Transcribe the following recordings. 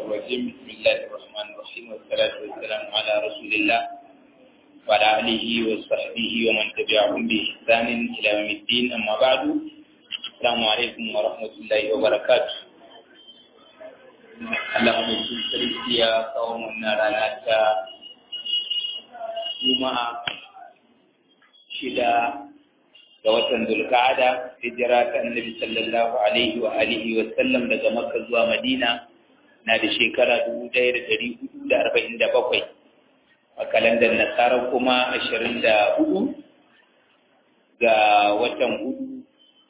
الرجيم بسم الله الرحمن الرحيم والصلاة والسلام على رسول الله وعلى آله وصحبه ومن تبعهم بإحسان إلى يوم الدين أما بعد السلام عليكم ورحمة الله وبركاته Allah mai sarki ya kawo wannan rana ta Juma'a shida ga watan Zulka'ada hijira ta Annabi sallallahu alaihi wa alihi wa sallam daga Makka zuwa Madina na da shekara 1447 a kalandar Nasara kuma 24 ga watan hudu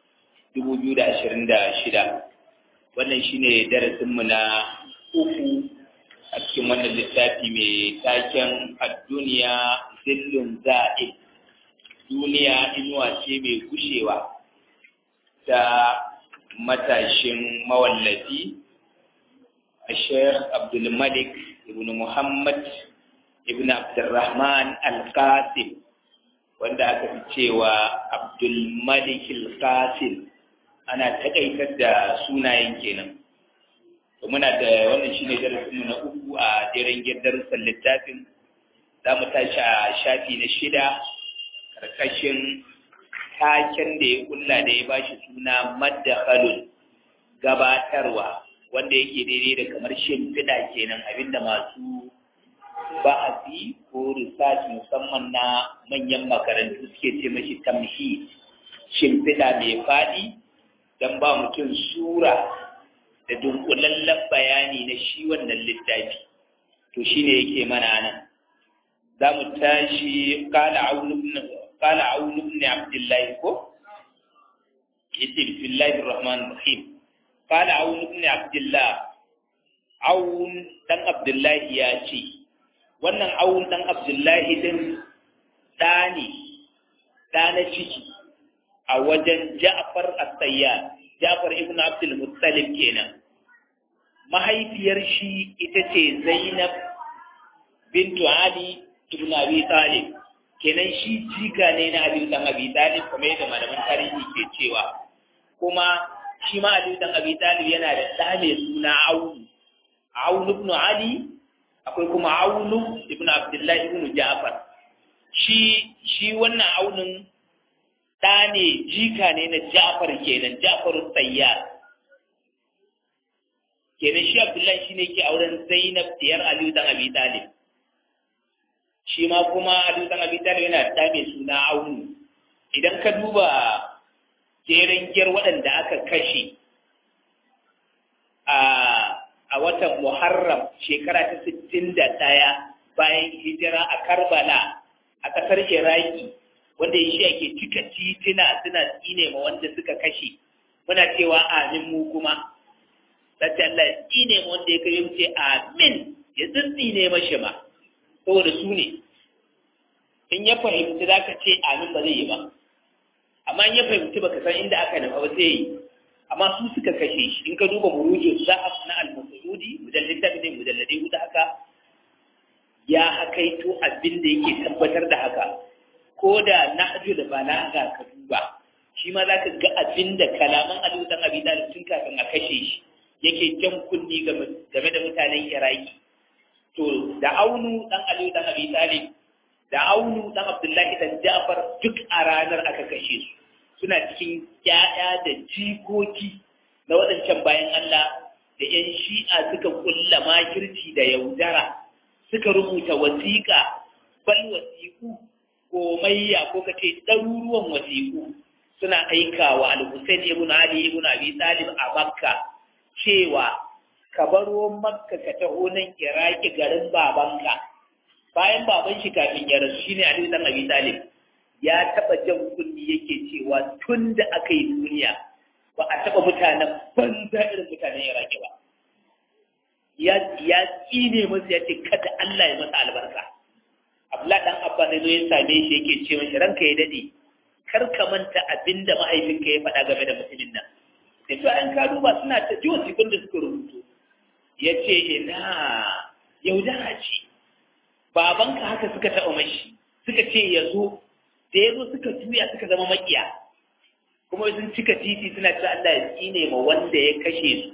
2026 wannan shine darasinmu na uku a cikin wannan littafi mai taken ad-duniya zillun za'id duniya inuwa ce mai gushewa ta matashin mawallafi a sheikh abdulmalik ibn muhammad ibn abdulrahman al-qasim wanda aka fi cewa abdulmalik al-qasim ana takaitar da sunayen kenan muna da wannan shine darasinmu na uku a jeren darussan littafin za mu tashi a shafi na shida karkashin taken da ya kulla da ya bashi suna maddakalun gabatarwa wanda yake daidai da kamar shimfiɗa kenan abinda masu ba'asi ko research musamman na manyan makarantu suke ce mashi tamhi shimfiɗa mai faɗi don ba mutum sura da dunkulallen bayani na shi wannan littafi to shine yake mana nan za mu tashi kala aunubin قال عون بن عبد الله كو يتي بسم الله الرحمن الرحيم قال عون بن عبد الله عون دان عبد الله يا ce wannan awun dan Abdullahi din dani dana ciki a wajen Ja'far as-Sayyad Ja'far ibn Abdul Muttalib kenan mahaifiyar shi ita ce Zainab bintu Ali ibn Abi Talib kenan shi jika ne na Aliyu dan Abi Talib kuma yadda malaman tarihi ke cewa kuma shi ma Aliyu dan Abi Talib yana da ɗa mai suna Aunu Aunu ibn Ali akwai kuma Aunu ibn Abdullahi ibn Ja'far shi shi wannan Aunun ɗa ne jika ne na Ja'far kenan Ja'far Sayyar kenan shi Abdullahi shine ke auren Zainab diyar Aliyu dan Abi Talib shi ma kuma Ali dan Abi Talib yana da mai suna Aunu idan ka duba jeren giyar waɗanda aka kashe a a watan Muharram shekara ta 61 bayan hijira a Karbala a ƙasar Iraki wanda shi ake cika titina suna tsine ma wanda suka kashe muna cewa amin mu kuma sai Allah ya tsine ma wanda ya kai ce amin ya tsine mashi ma saboda su ne in ya fahimci za ka ce amin ba zai yi ba amma in ya fahimci baka san inda aka nufa ba sai yi amma su suka kashe shi in ka duba murujin za'af na al-musuludi mujallin tafi ne mujalladai hudu haka ya hakaito abin da yake tabbatar da haka ko da nahju da balaga ka duba shi ma za ka ga abin da kalaman aliyu dan abi talib tun kafin a kashe shi yake jan kunni game da mutanen iraki to da aunu dan aliyu dan abi talib da aunu dan abdullahi dan ja'far duk a ranar aka kashe su suna cikin ƴaƴa da jikoki na waɗancan bayan Allah da ƴan shi'a suka kulla makirci da yaudara suka rubuta wasiƙa bal wasiƙu komayya ko kace ɗaruruwan wasiƙu suna aikawa al-Husayn ibn Ali ibn Abi Talib a Makka cewa ka baro makka ka taho nan iraki garin babanka bayan baban shi kafin ya rasu shine ali dan abi talib ya taba jan kunni yake cewa tun da aka yi duniya ba a taba mutanen banza irin mutanen iraki ba ya ya tsine musu ya ce kada Allah ya masa albarka Abdullahi dan Abba ne zo ya same shi yake ce mashi ranka ya dade kar ka manta abinda mahaifinka ya faɗa game da mutumin nan sai to an ka duba suna ta jiwa da suka rubutu ya ce ina yaudara ce babanka haka suka taɓa mashi suka ce ya zo da ya zo suka juya suka zama makiya kuma sun cika titi suna cewa Allah ya tsine ma wanda ya kashe su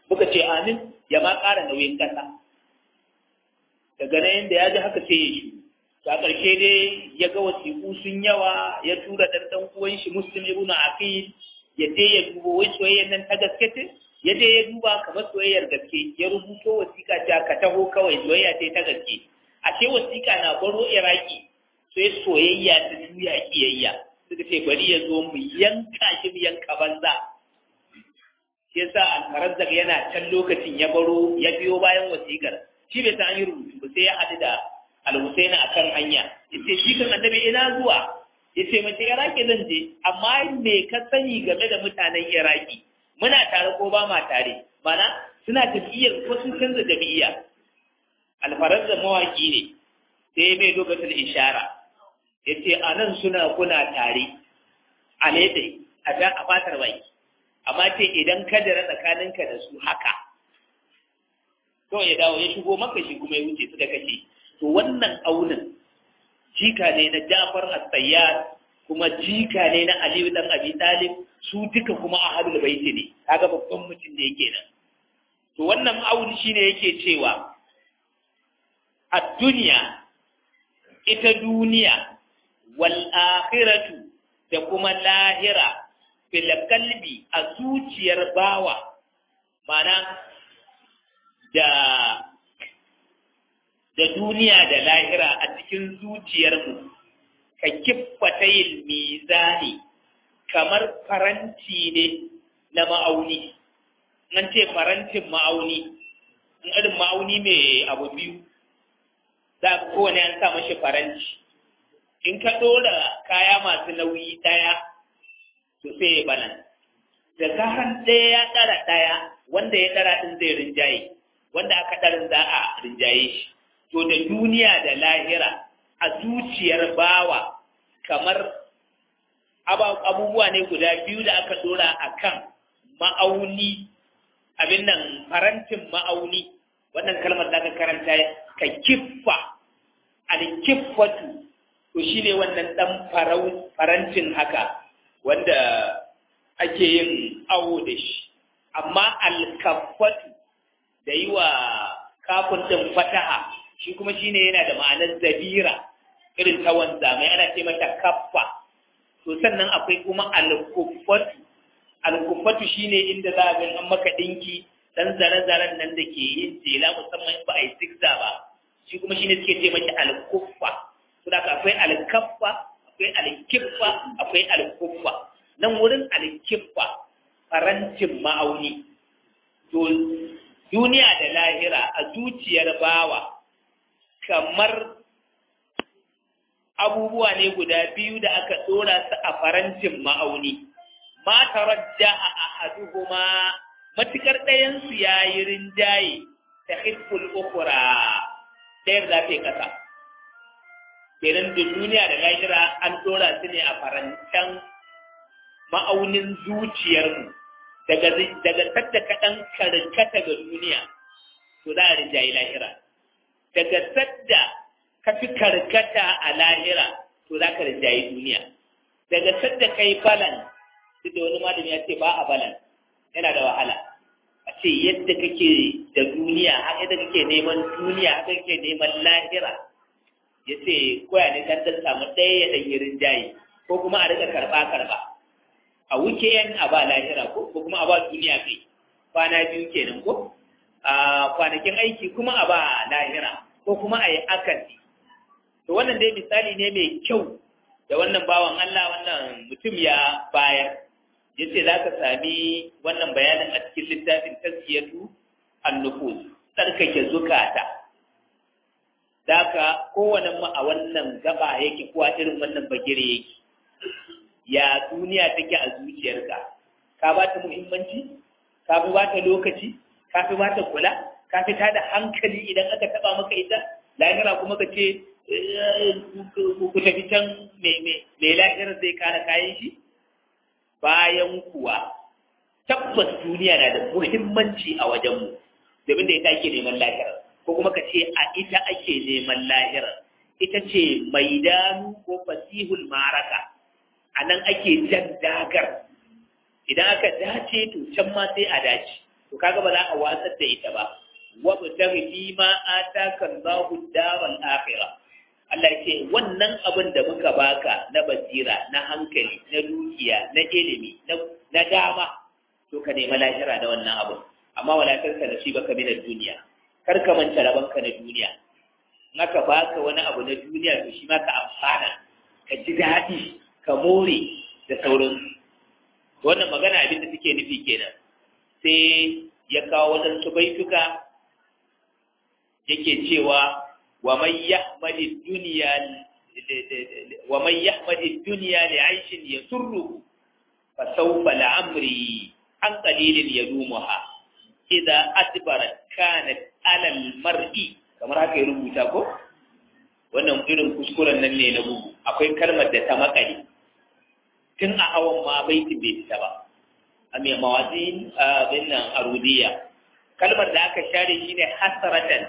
muka ce amin ya ma ƙara nauyin ƙasa daga nan yadda ya ji haka sai ya shi a ƙarshe dai ya ga wasiƙu sun yawa ya tura ɗan ɗan uwan shi muslim ibn aqil ya je ya duba wai soyayyar nan ta gaske ce ya je ya duba kamar soyayyar gaske ya rubuto wasiƙa ta ka taho kawai soyayya ce ta gaske ashe wasiƙa na baro iraki sai soyayya ta juya kiyayya suka ce bari ya zo mu yanka shi mu yanka banza shi yasa alfarazzak yana can lokacin ya baro ya biyo bayan wasiƙar shi bai san an yi rubutu ba sai ya haɗu da alhusaini a kan hanya yace shi kan annabi ina zuwa yace mace iraki zan je amma me ka sani game da mutanen iraki muna tare ko ba ma tare mana suna tafiyar ko sun canza jami'a alfarazzak mawaki ne sai mai lokacin ishara yace anan suna kuna tare a lede a a fatar baki amma ce idan ka dara tsakaninka da su haka to ya dawo ya shigo maka shi kuma ya wuce suka kashe to wannan aunin jika ne na Jafar as-Sayyad kuma jika ne na Aliyu dan Abi Talib su duka kuma ahlul baiti ne kaga babban mutum da yake nan to wannan auni shine yake cewa ad-dunya ita duniya wal akhiratu da kuma lahira fil qalbi a zuciyar bawa mana da da duniya da lahira a cikin zuciyarmu ka kiffata yin mizani kamar faranti ne na ma'auni nan ce farantin ma'auni in irin ma'auni mai abu biyu za ka kowane an sa mashi faranti in ka ɗora kaya masu nauyi ɗaya to sai ya bana da zaran ɗaya ya ɗara ɗaya wanda ya ɗara ɗin zai rinjaye wanda aka ɗarin za a rinjaye shi to da duniya da lahira a zuciyar bawa kamar abubuwa ne guda biyu da aka ɗora a kan ma'auni abin nan farantin ma'auni wannan kalmar da aka karanta ka kiffa alkiffatu to shi ne wannan ɗan farantin haka wanda ake yin awo da shi amma alkaffatu da yi wa kafin ɗin fataha shi kuma shi ne yana da ma'anar zabira irin ta wanzamai ana ce mata kaffa to sannan akwai kuma alkuffatu alkuffatu shi ne inda za a an maka ɗinki ɗan zare-zaren nan da ke yin jela musamman ba a yi zigza ba shi kuma shi ne suke ce mata alkuffa to da akwai alkaffa akwai alkiffa akwai alkuffa nan wurin alkiffa farantin ma'auni to duniya da lahira a zuciyar bawa kamar abubuwa ne guda biyu da aka dora su a farantin ma'auni ma taradda a ahaduhuma matukar ɗayan su yayi rinjaye ta hizbul ukhra ɗayar za ta yi ƙasa kenan da duniya da lahira an dora su ne a farantan ma'aunin zuciyarmu daga daga sadda kaɗan karkata ga duniya to za a rinjaye lahira daga sadda ka fi karkata a lahira to za ka rinjaye duniya daga sadda ka yi balan duk da wani malami ya ce ba a balan yana da wahala a ce yadda kake da duniya haka yadda kake neman duniya haka kake neman lahira ya ce koya ne kan dan samu ɗaya ya ɗan yi rinjaye ko kuma a riƙa karɓa karɓa a wuke yan a ba lahira ko ko kuma a ba duniya kai kwana biyu kenan ko a kwanakin aiki kuma a ba lahira ko kuma a yi akasi to wannan dai misali ne mai kyau da wannan bawan Allah wannan mutum ya bayar ya ce za ka sami wannan bayanin a cikin littafin tasiyatu annufus tsarkake zukata da ka kowane mu a wannan gaba yake kuwa irin wannan bagire yake ya duniya take a zuciyarka ka ba ta muhimmanci ka fi ba ta lokaci ka fi ba ta kula ka fi ta da hankali idan aka taba maka ita lahira kuma ka ce ku tafi can mai lahirar zai kara kayan shi bayan kuwa tabbas duniya na da muhimmanci a wajenmu domin da ita ake neman lahirar ko kuma ka ce a ita ake neman lahirar ita ce maidanu ko fasihul maraka a nan ake jan dagar idan aka dace to can ma sai a dace to kaga ba za a watsar da ita ba wa btaghi fi ma ataka Allahu daral akhirah Allah ya ce wannan abin da muka baka na basira na hankali na dukiya na ilimi na dama to ka nemi lahira da wannan abin amma wala karka da shi baka min duniya kar ka manta rabanka na duniya in aka baka wani abu na duniya to shi ma ka amfana ka ji daɗi ka more da sauransu wannan magana abin da suke nufi kenan sai ya kawo waɗansu baituka yake cewa wa man yahmadi dunya wa man yahmadi dunya li 'aishin yasurruhu fa sawfa la'amri an qalilin yadumuha idza adbarat kanat 'ala al-mar'i kamar haka ya rubuta ko wannan irin kuskuren nan ne na bugu akwai kalmar da ta makale tun a hawan ma baitin bai fita ba a mai mawazin abin nan arudiya kalmar da aka share shi ne hasaratan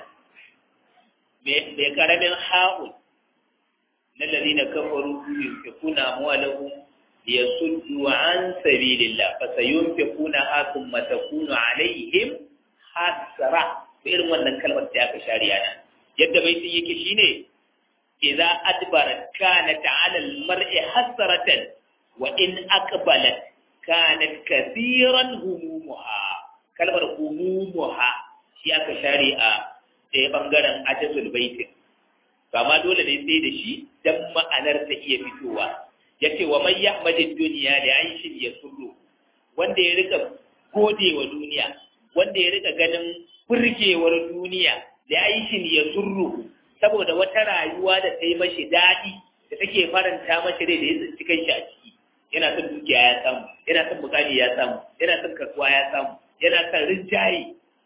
mai karamin ha'un na lalina kafaru yunfikuna amwalahum liyasuddu an sabilillah fa sayunfikuna ha thumma takunu alaihim hasra irin wannan kalmar da aka share yana yadda baitin yake shine idza adbarat kanat ala al-mar'i hasratan wa in aqbalat kanat kathiran humumuha kalmar humumuha shi aka share a ɗaya bangaren ajatul baitin to amma dole ne sai da shi dan ma'anar ta iya fitowa yace wa man yahmadid dunya li aishin yasurru wanda ya rika gode wa duniya wanda ya rika ganin burgewar duniya da aishin yasurru saboda wata rayuwa da ta yi mashi daɗi da take faranta mashi rai da ya tsinci kanshi a ciki yana son dukiya ya samu yana son bukani ya samu yana son kasuwa ya samu yana son rinjaye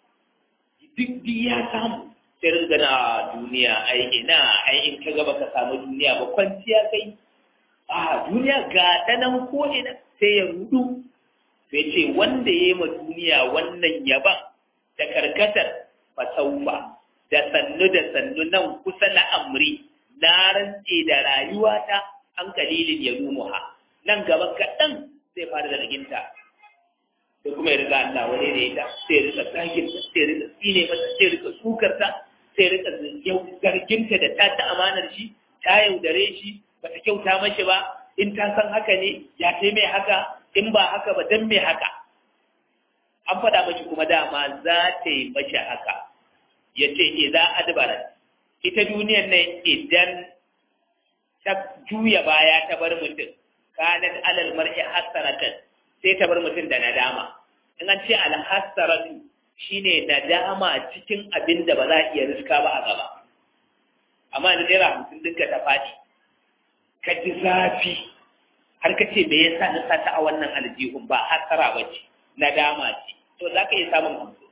duk duk ya samu sai ringa na duniya ai ina ai in ka gaba ka samu duniya ba kwanciya kai a duniya ga ta nan ko ina sai ya rudu sai ce wanda ya yi ma duniya wannan yaban da karkatar fasaufa da sannu da sannu nan kusa na amri na rantse da rayuwata an kalilin ya ha nan gaba kaɗan zai fara da riginta sai kuma ya riga Allah wani da ita sai ya rika zaginta sai ya rika tsine mata sai ya rika sukarta sai ya rika zarginta da ta ta amanar shi ta yaudare shi ba ta kyauta mashi ba in ta san haka ne ya kai mai haka in ba haka ba dan mai haka an faɗa mashi kuma dama za ta yi mashi haka ya ce idan adbara ita duniyar nan idan ta juya baya ta bar mutum kanat alal mar'i hasaratan sai ta bar mutum da nadama in an ce al hasaratu shine nadama cikin abin da ba za a iya riska ba a gaba amma da naira hamsin dinka ta faɗi ka ji zafi har ka ce me yasa na sata a wannan aljihun ba hasara ba ce nadama ce to za ka iya samun hamsin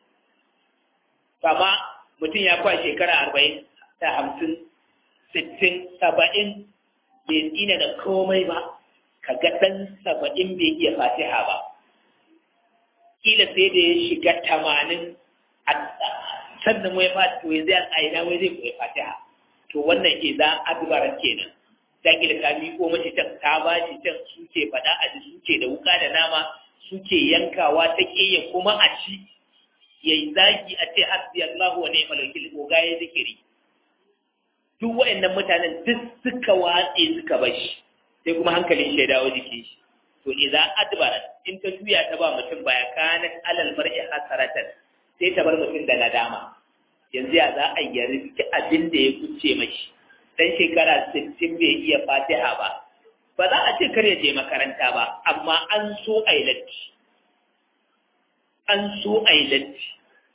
amma mutum ya kwa shekara arba'in da hamsin sittin saba'in bai tsina da komai ba ka ga ɗan saba'in bai iya fatiha ba kila sai da ya shiga tamanin sannan wai fatiha to yanzu a ina wai zai koyi fatiha to wannan ke za a dubara kenan ta kila ka miƙo mace can ta ba shi can suke faɗa a ji suke da wuka da nama suke yankawa ta ƙeya kuma a ci ya yi zagi a ce hasbi Allahu wa ni'mal wakil ko ga ya zikiri duk waɗannan mutanen duk suka watse suka bashi sai kuma hankalin shi ya dawo jikin shi to idza adbara in ta juya ta ba mutum baya kanat alal mar'i hasaratan sai ta bar mutum da nadama yanzu ya za a yi rike abin da ya kuce mashi dan shekara 60 bai iya fatiha ba ba za a ce kar ya je makaranta ba amma an so a yi latti an so a yi latti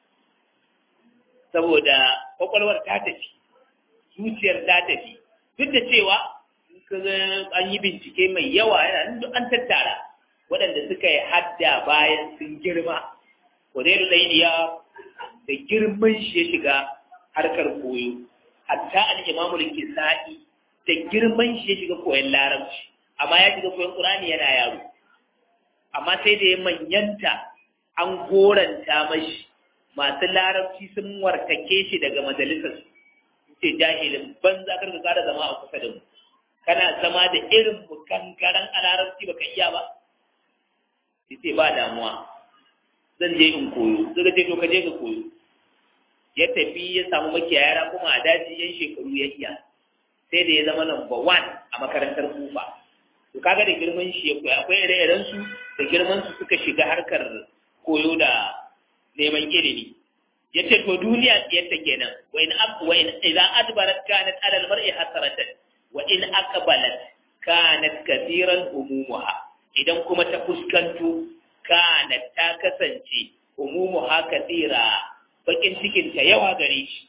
saboda kwakwalwar ta tafi zuciyar ta tafi duk da cewa an yi bincike mai yawa yana duk an tattara waɗanda suka yi hadda bayan sun girma wadairu lainiya da girman shi ya shiga harkar koyo hatta al-imamu kisa'i da girman shi ya shiga koyon larabci amma ya shiga koyon qur'ani yana yaro amma sai da ya manyanta an goranta mashi masu larabci sun wartake shi daga majalisar ce jahilin banza karka kada zama a kusa da mu kana zama da irin mu gangaren a larabci baka iya ba yace ba damuwa zan je in koyo suka ce to ka je ka koyo ya tafi ya samu makiyaya kuma a daji yan shekaru ya iya sai da ya zama number one a makarantar kufa to kaga da girman shi ya koya akwai ire-iren su da girman su suka shiga harkar koyo da neman ilimi ya ce to duniya yadda kenan wa in ab wa in idza adbarat kanat ala al-mar'i hasaratan wa in aqbalat kanat kathiran umumuha idan kuma ta fuskanto kanat ta kasance umumuha kathira bakin cikin ta yawa gare shi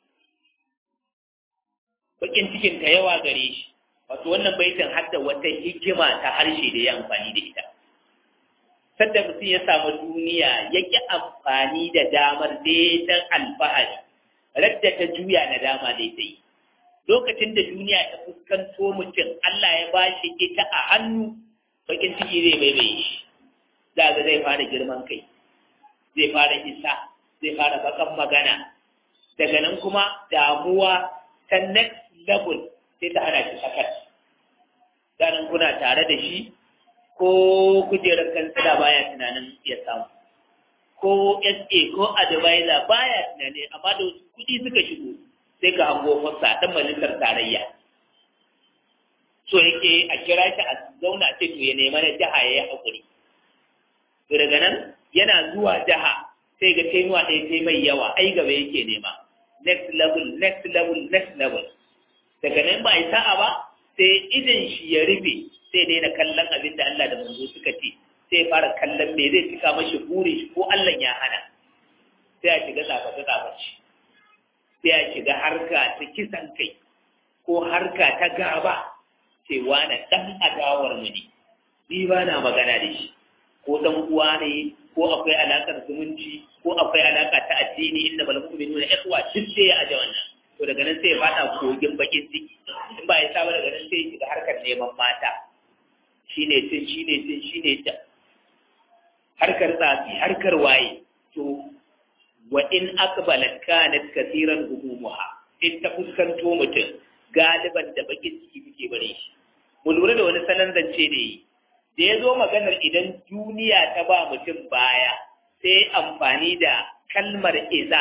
bakin cikin ta yawa gare shi wato wannan baitin hadda wata hikima ta harshe da ya amfani da ita sadda mutum ya samu duniya ya ƙi amfani da damar daidan alfahari radda ta juya na dama daidai lokacin da duniya ta fuskanto mutum Allah ya ba shi ita a hannu bakin ciki zai baibaye shi za ga zai fara girman kai zai fara isa zai fara bakan magana daga nan kuma damuwa ta next level sai ta hana shi sakat ganin kuna tare da shi ko kujerar kansila baya tunanin ya samu ko SA ko advisor baya tunani amma da wasu kuɗi suka shigo sai ka hango fassa ɗan majalisar tarayya so yake a kira shi a zauna ce to ya nema na jiha ya yi haƙuri to daga nan yana zuwa jiha sai ga taimuwa ɗaya ta mai yawa ai gaba yake nema next level next level next level daga nan ba a yi sa'a ba sai idan shi ya rufe sai daina kallon abin da Allah da manzo suka ce sai fara kallon me zai cika mashi buri shi ko Allah ya hana sai a shiga tsaface tsaface sai a shiga harka ta kisan kai ko harka ta gaba sai wani dan adawar mu ne ni ba na magana da shi ko dan uwa ne ko akwai alakar zumunci ko akwai alaka ta addini inda bal mu'minuna ikhwa duk sai ya aje wannan to daga nan sai ya fada kogin bakin ciki in ba ya saba daga nan sai ya shiga harkar neman mata shine tun shine tun shine ta harkar tsafi harkar waye to wa in aqbalat kanat kathiran humumuha in ta fuskanto mutum galiban da bakin ciki muke bare shi mu lura da wani salon zance ne da ya zo maganar idan duniya ta ba mutum baya sai amfani da kalmar iza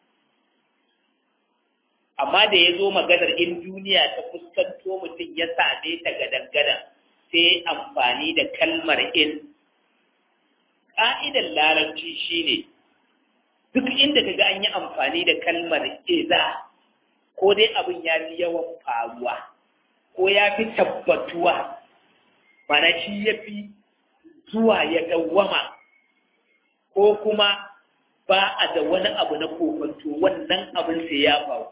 amma da ya zo maganar in duniya ta fuskanto mutum ya same ta gadan-gadan sai amfani da kalmar in ƙa'idar larabci shine duk inda kaga an yi amfani da kalmar iza ko dai abin ya fi yawan faruwa ko ya fi tabbatuwa mana shi ya fi zuwa ya dawwama ko kuma ba a da wani abu na kokonto wannan abin sai ya faru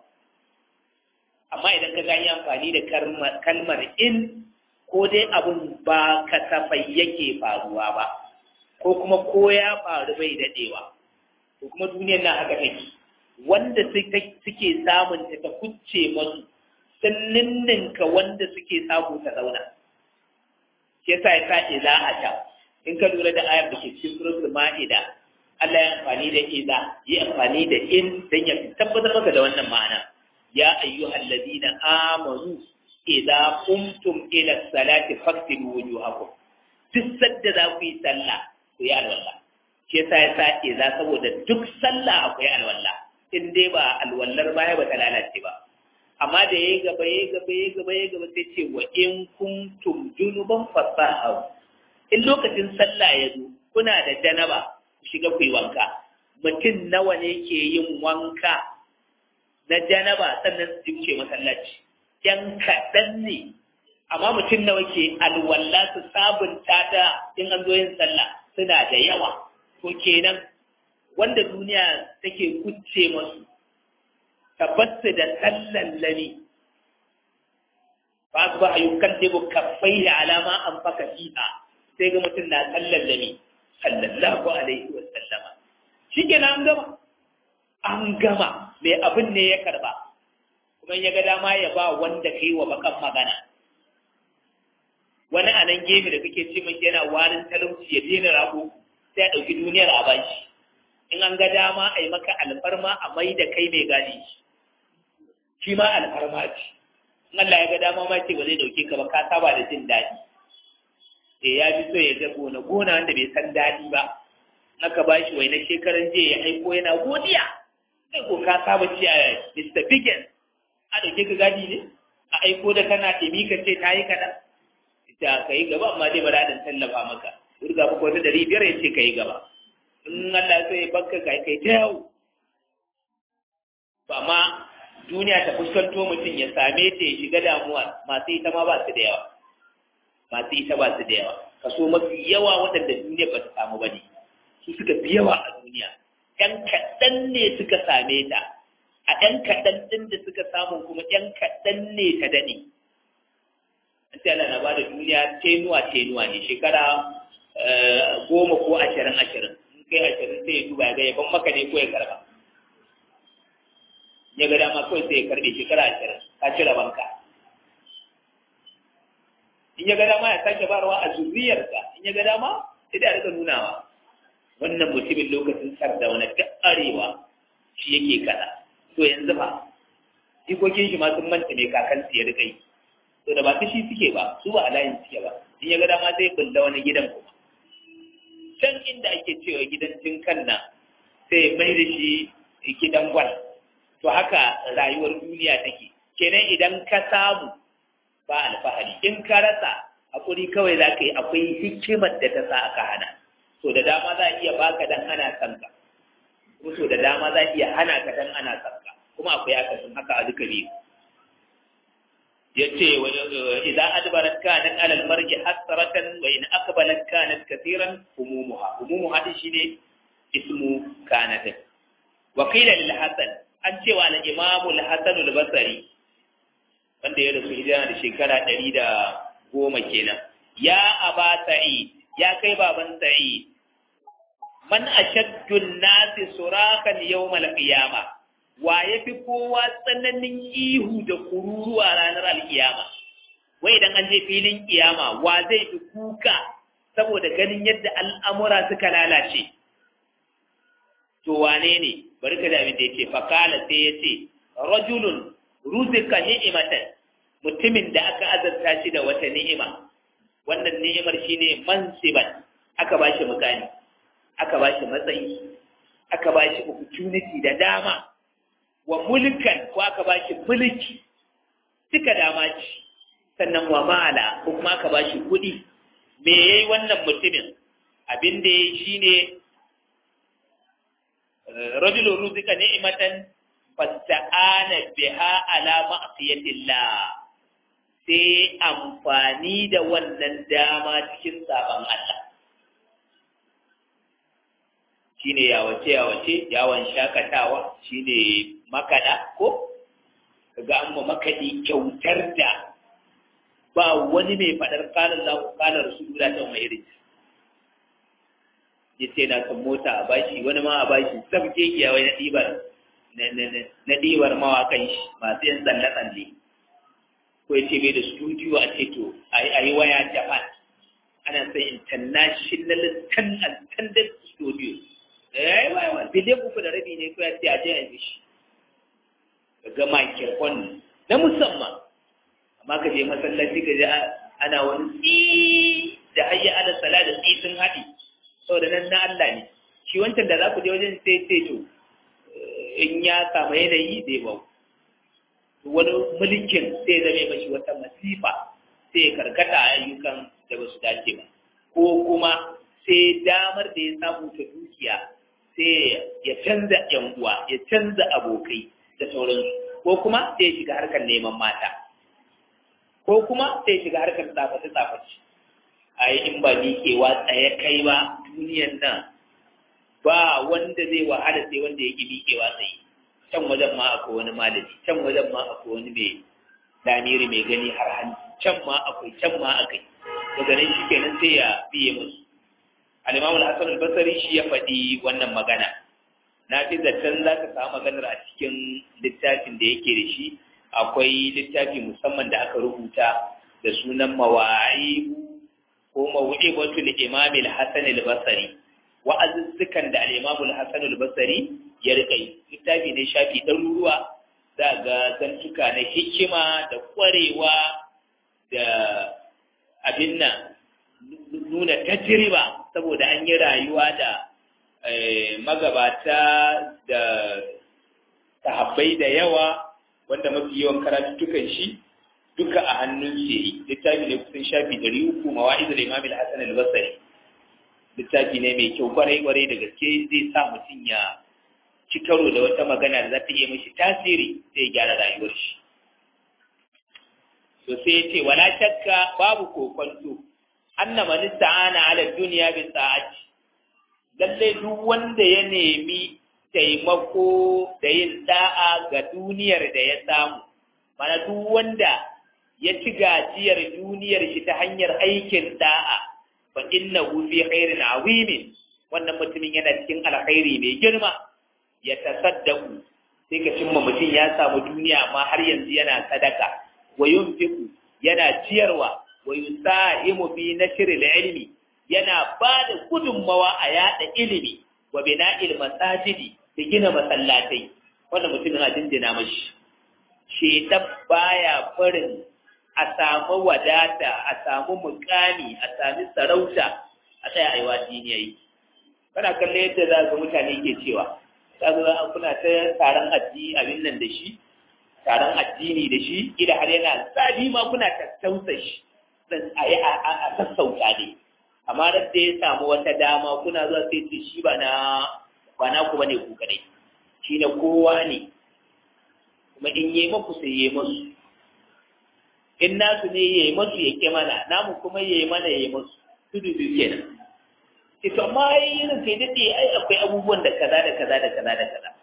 amma idan ka gani amfani da kalmar in ko dai abin ba kasafai yake faruwa ba ko kuma ko ya faru bai daɗewa ko kuma duniyar na haka take wanda suke samun ta ta kucce masu sun ninninka wanda suke samu ta zauna shi yasa ya sa iza a ta in ka lura da ayar da ke cikin suratul ma'ida Allah ya amfani da iza yi amfani da in dan ya tabbatar maka da wannan ma'ana ya ayyuhal ladina amanu idza qumtum ila salati faqtilu wujuhakum duk sadda za ku yi sallah ku yi alwala shi yasa ya sa iza saboda duk sallah akwai alwala in dai ba alwallar baya ba ta lalace ba amma da ya gaba ya gaba ya gaba ya gaba sai ce wa in kuntum junuban fasahu in lokacin sallah ya zo kuna da janaba ku shiga ku yi wanka mutum nawa ne ke yin wanka na janaba sannan su wuce masallaci yan kaɗan ne amma mutum nawa ke alwala su sabunta ta in an zo yin sallah suna da yawa to kenan wanda duniya take kucce masu tabbasu da sallallani ba su ba a yi kallibu kafai da alama an faka fiha sai ga mutum na sallallani sallallahu alaihi wa sallama shi ke an gama an gama mai abin ne ya karba kuma ya ga dama ya ba wanda kai wa bakan magana wani a nan gefe da kake ce mai yana warin talauci ya daina rago sai a ɗauki duniyar a bashi in an ga dama a yi maka alfarma a mai da kai mai gadi shi ma alfarma ce in Allah ya ga dama ma ce ba zai dauke ka ba ka saba da jin daɗi eh ya fi so ya ga gona gona wanda bai san daɗi ba aka ba shi wai na shekaran jiya ya aiko yana godiya kai ko ka saba ci a Mr. Biggin a dauke ka gadi ne a aiko da kana ɗimi ka ce ta yi kaɗan ita ka yi gaba amma dai bara dan tallafa maka durga maka wata ɗari biyar ya ce ka yi gaba in Allah sai ya bakka kai kai ta yau amma duniya ta fuskanto mutum ya same ta ya shiga damuwa masu ita ma ba su da yawa masu ita ba su da yawa kaso mafi yawa waɗanda duniya ba ta samu ba ne su suka fi yawa a duniya ‘yan kaɗan ne suka same ta a ‘yan kaɗan ɗin da suka samu kuma ‘yan kaɗan ne ta daɗe an ce Allah na ba da duniya tenuwa tenuwa ne shekara goma ko ashirin ashirin in kai ashirin sai ya duba ya ga yaban maka ne ko ya karba ya ga dama kawai sai ya karbe shekara ashirin ka cire banka in ya ga dama ya sake barwa a zuriyarsa in ya ga dama sai da rika nunawa wannan mutumin lokacin sardauna ta arewa shi yake kada to yanzu fa jikokin shi ma sun manta mai kakansu ya rika yi to da ba ta shi suke ba su ba a layin suke ba in ya ga dama zai bulla wani gidan kuma can inda ake cewa gidan jinkan nan sai mai da shi gidan gwal to haka rayuwar duniya take kenan idan ka samu ba alfahari in ka rasa hakuri kawai za ka yi akwai hikimar da ta sa aka hana so da dama za a iya baka dan ana son ka ko so da dama za a iya hana ka dan ana son ka kuma akwai akasin haka a duka biyu yace wa idza adbarat kanat ala almarji hasratan wa in aqbalat kanat kathiran humumuha humumuha din shine ismu kanat wa qila lil hasan an cewa al imam al hasan al basri wanda ya rasu hijira da shekara 110 kenan ya aba sa'id ya kai baban sa'id man ashaddu an-nasi surakan yawm al-qiyamah wa ya fi kowa tsananin ihu da kururuwa ranar alkiyama wai idan an je filin kiyama wa zai fi kuka saboda ganin yadda al'amura suka lalace to wane ne bari ka da abin da ya ce fakala sai ya ce rajulun ruzika ni'imatan mutumin da aka azarta shi da wata ni'ima wannan ni'imar shine mansiban aka ba shi mukami aka ba shi matsayi aka ba shi opportunity da dama wa mulkan ko aka ba shi mulki duka dama ce sannan wa mala ko kuma aka ba shi kuɗi me yayi wannan mutumin abin da yayi shine rajulun ruzika ni'matan fasta'ana biha ala ma'siyatillah sai amfani da wannan dama cikin saban Allah shine yawace yawace yawon shakatawa shine makada ko kaga an ma makadi kyautar da ba wani mai fadar kalan lahu kalan rasulullah ta mai irin yace na kan mota a bashi wani ma a bashi sabke kiyawai na dibar na dibar mawakan shi masu yin tsalle tsalle ko yace bai da studio a ce to a yi waya japan ana sai international standard studio eh wai wai biliyan uku da rabi ne ko ya ce a je a yi shi ga microphone na musamman amma ka je masallaci ka je ana wani tsi da hayya ala sala da tsi sun haɗi saboda nan na Allah ne shi wancan da za ku je wajen sai sai to in ya samu yanayi zai bau wani mulkin sai zame mashi wata masifa sai ya karkata a ayyukan da ba su dace ba ko kuma sai damar da ya samu ta dukiya sai ya canza yan uwa ya canza abokai da sauransu ko kuma sai shiga harkar neman mata ko kuma sai shiga harkar tsafaci tsafaci a yi in ba miƙewa tsaye kai ba duniyan nan ba wanda zai wahala sai wanda ya ƙi miƙewa tsaye can wajen ma akwai wani malami can wajen ma akwai wani mai damiri mai gani har hanci can ma akwai can ma akai daga nan shi kenan sai ya biye musu al-imamul hasan al-basri shi ya faɗi wannan magana na fi zaton za ka samu maganar a cikin littafin da yake da shi akwai littafi musamman da aka rubuta da sunan mawa'ibu ko mawu'ibatu al-imam al-hasan al-basri wa'azuzzukan da al-imam al-hasan al-basri ya rika yi littafi ne shafi ɗaruruwa za ga zantuka na hikima da ƙwarewa da abin nan nuna tajriba saboda an yi rayuwa da magabata da sahabbai da yawa wanda mafi yawan karatuttukan shi duka a hannun shi yi littafi ne kusan shafi ɗari uku mawa'izu da imam al-hasan al-basri littafi ne mai kyau kwarai kwarai da gaske zai sa mutum ya ci karo da wata magana da za ta iya mashi tasiri sai ya gyara rayuwar shi to sai ya ce wala shakka babu kokonto anna man ista'ana ala dunya bi sa'ati lalle duk wanda ya nemi taimako da yin da'a ga duniyar da ya samu mana duk wanda ya ci gajiyar duniyar shi ta hanyar aikin da'a fa innahu fi khairin azimin wannan mutumin yana cikin alkhairi mai girma ya tasaddaku sai ka cimma mutum ya samu duniya amma har yanzu yana sadaka wa yunfiqu yana ciyarwa wa yusahimu fi nashr ilmi yana ba da gudunmawa a yada ilimi wa bina'il masajidi da gina masallatai wannan mutumin a dindina mashi shedan baya barin a samu wadata a samu mukami a sami sarauta a tsaya aiwa diniyayi kana kallon yadda za ga mutane ke cewa za ga kuna ta taron addini abin nan da shi taron addini da shi ida har yana zabi ma kuna tattausa shi dan a yi a sassauta ne amma da ya samu wata dama kuna zuwa sai ce shi ba na ba na ku bane ku kadai shi na kowa ne kuma in yi maku sai yi masu in nasu ne yi masu ya ke mana namu kuma yi mana yi masu tudu biyu kenan ce to amma yi irin kai daɗe ai akwai abubuwan da kaza da kaza da kaza da kaza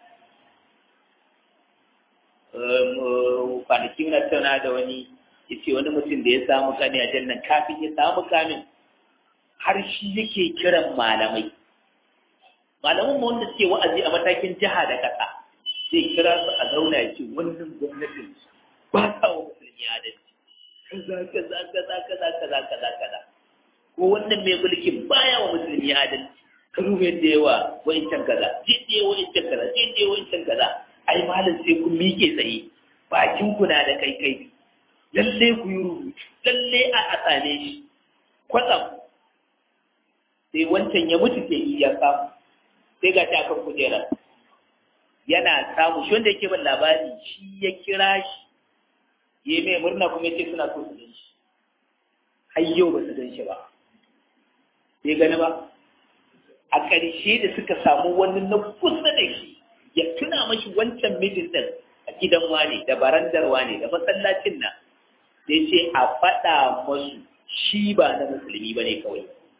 kwanaki na tauna da wani ya ce wani mutum da ya samu kani a jannan kafin ya samu kamin har shi yake kiran malamai malaman mu wanda suke wa'azi a matakin jiha da ƙasa zai kira su a zauna ya ce wannan gwamnatin ba ta wa musulmi adalci kaza kaza kaza kaza kaza kaza kaza ko wannan mai mulkin baya wa musulmi adalci ka ruba yadda yawa wa'incan kaza jidde wa'incan kaza jidde wa'incan kaza ai malam sai kun miƙe tsaye bakin ku na da kai kai lalle ku yi rubutu lalle a asane shi kwatsam sai wancan ya mutu ke ya samu sai ga ta kan kujera yana samu shi wanda yake ban labari shi ya kira shi ya mai murna kuma yace suna so su gan shi har yau ba su gan shi ba bai gani ba a ƙarshe da suka samu wani na kusa da shi ya tuna mashi wancan mijin din a gidan wane da barandar wane da masallacin nan sai ce a faɗa masu shi ba na musulmi ba ne kawai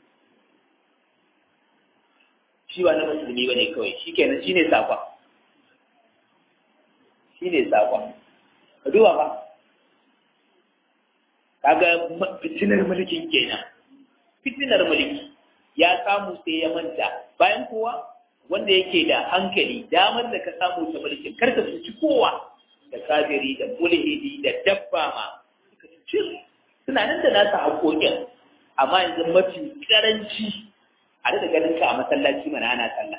shi ba na musulmi ba ne kawai shi kenan shi ne sakon shi ne sakon ka duba ba kaga fitinar mulkin kenan fitinar mulki ya samu sai ya manta bayan kowa wanda yake da hankali damar da ka samu ta mulkin kar ka cuci kowa da kafiri da mulhidi da dabba ma ka cuci suna nan da nasa haƙoƙin amma yanzu mafi karanci a rika ganin ka a masallaci mana ana sallah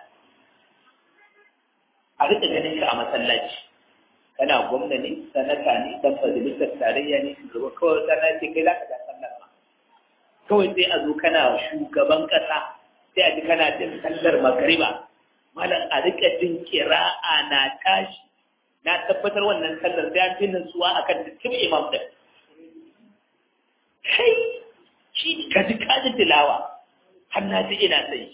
a rika ganin ka a masallaci kana gwamna ne sanata ne dan majalisar tarayya ne shugaba kawai sana ce kai za ka da sallar ma kawai sai a zo kana shugaban kasa sai a ji kana jin sallar magariba malam a rika jin kira'a na tashi na tabbatar wannan sallar sai an fi nutsuwa akan dukkan imam da kai shi ka ji kaji tilawa har na ji ina sai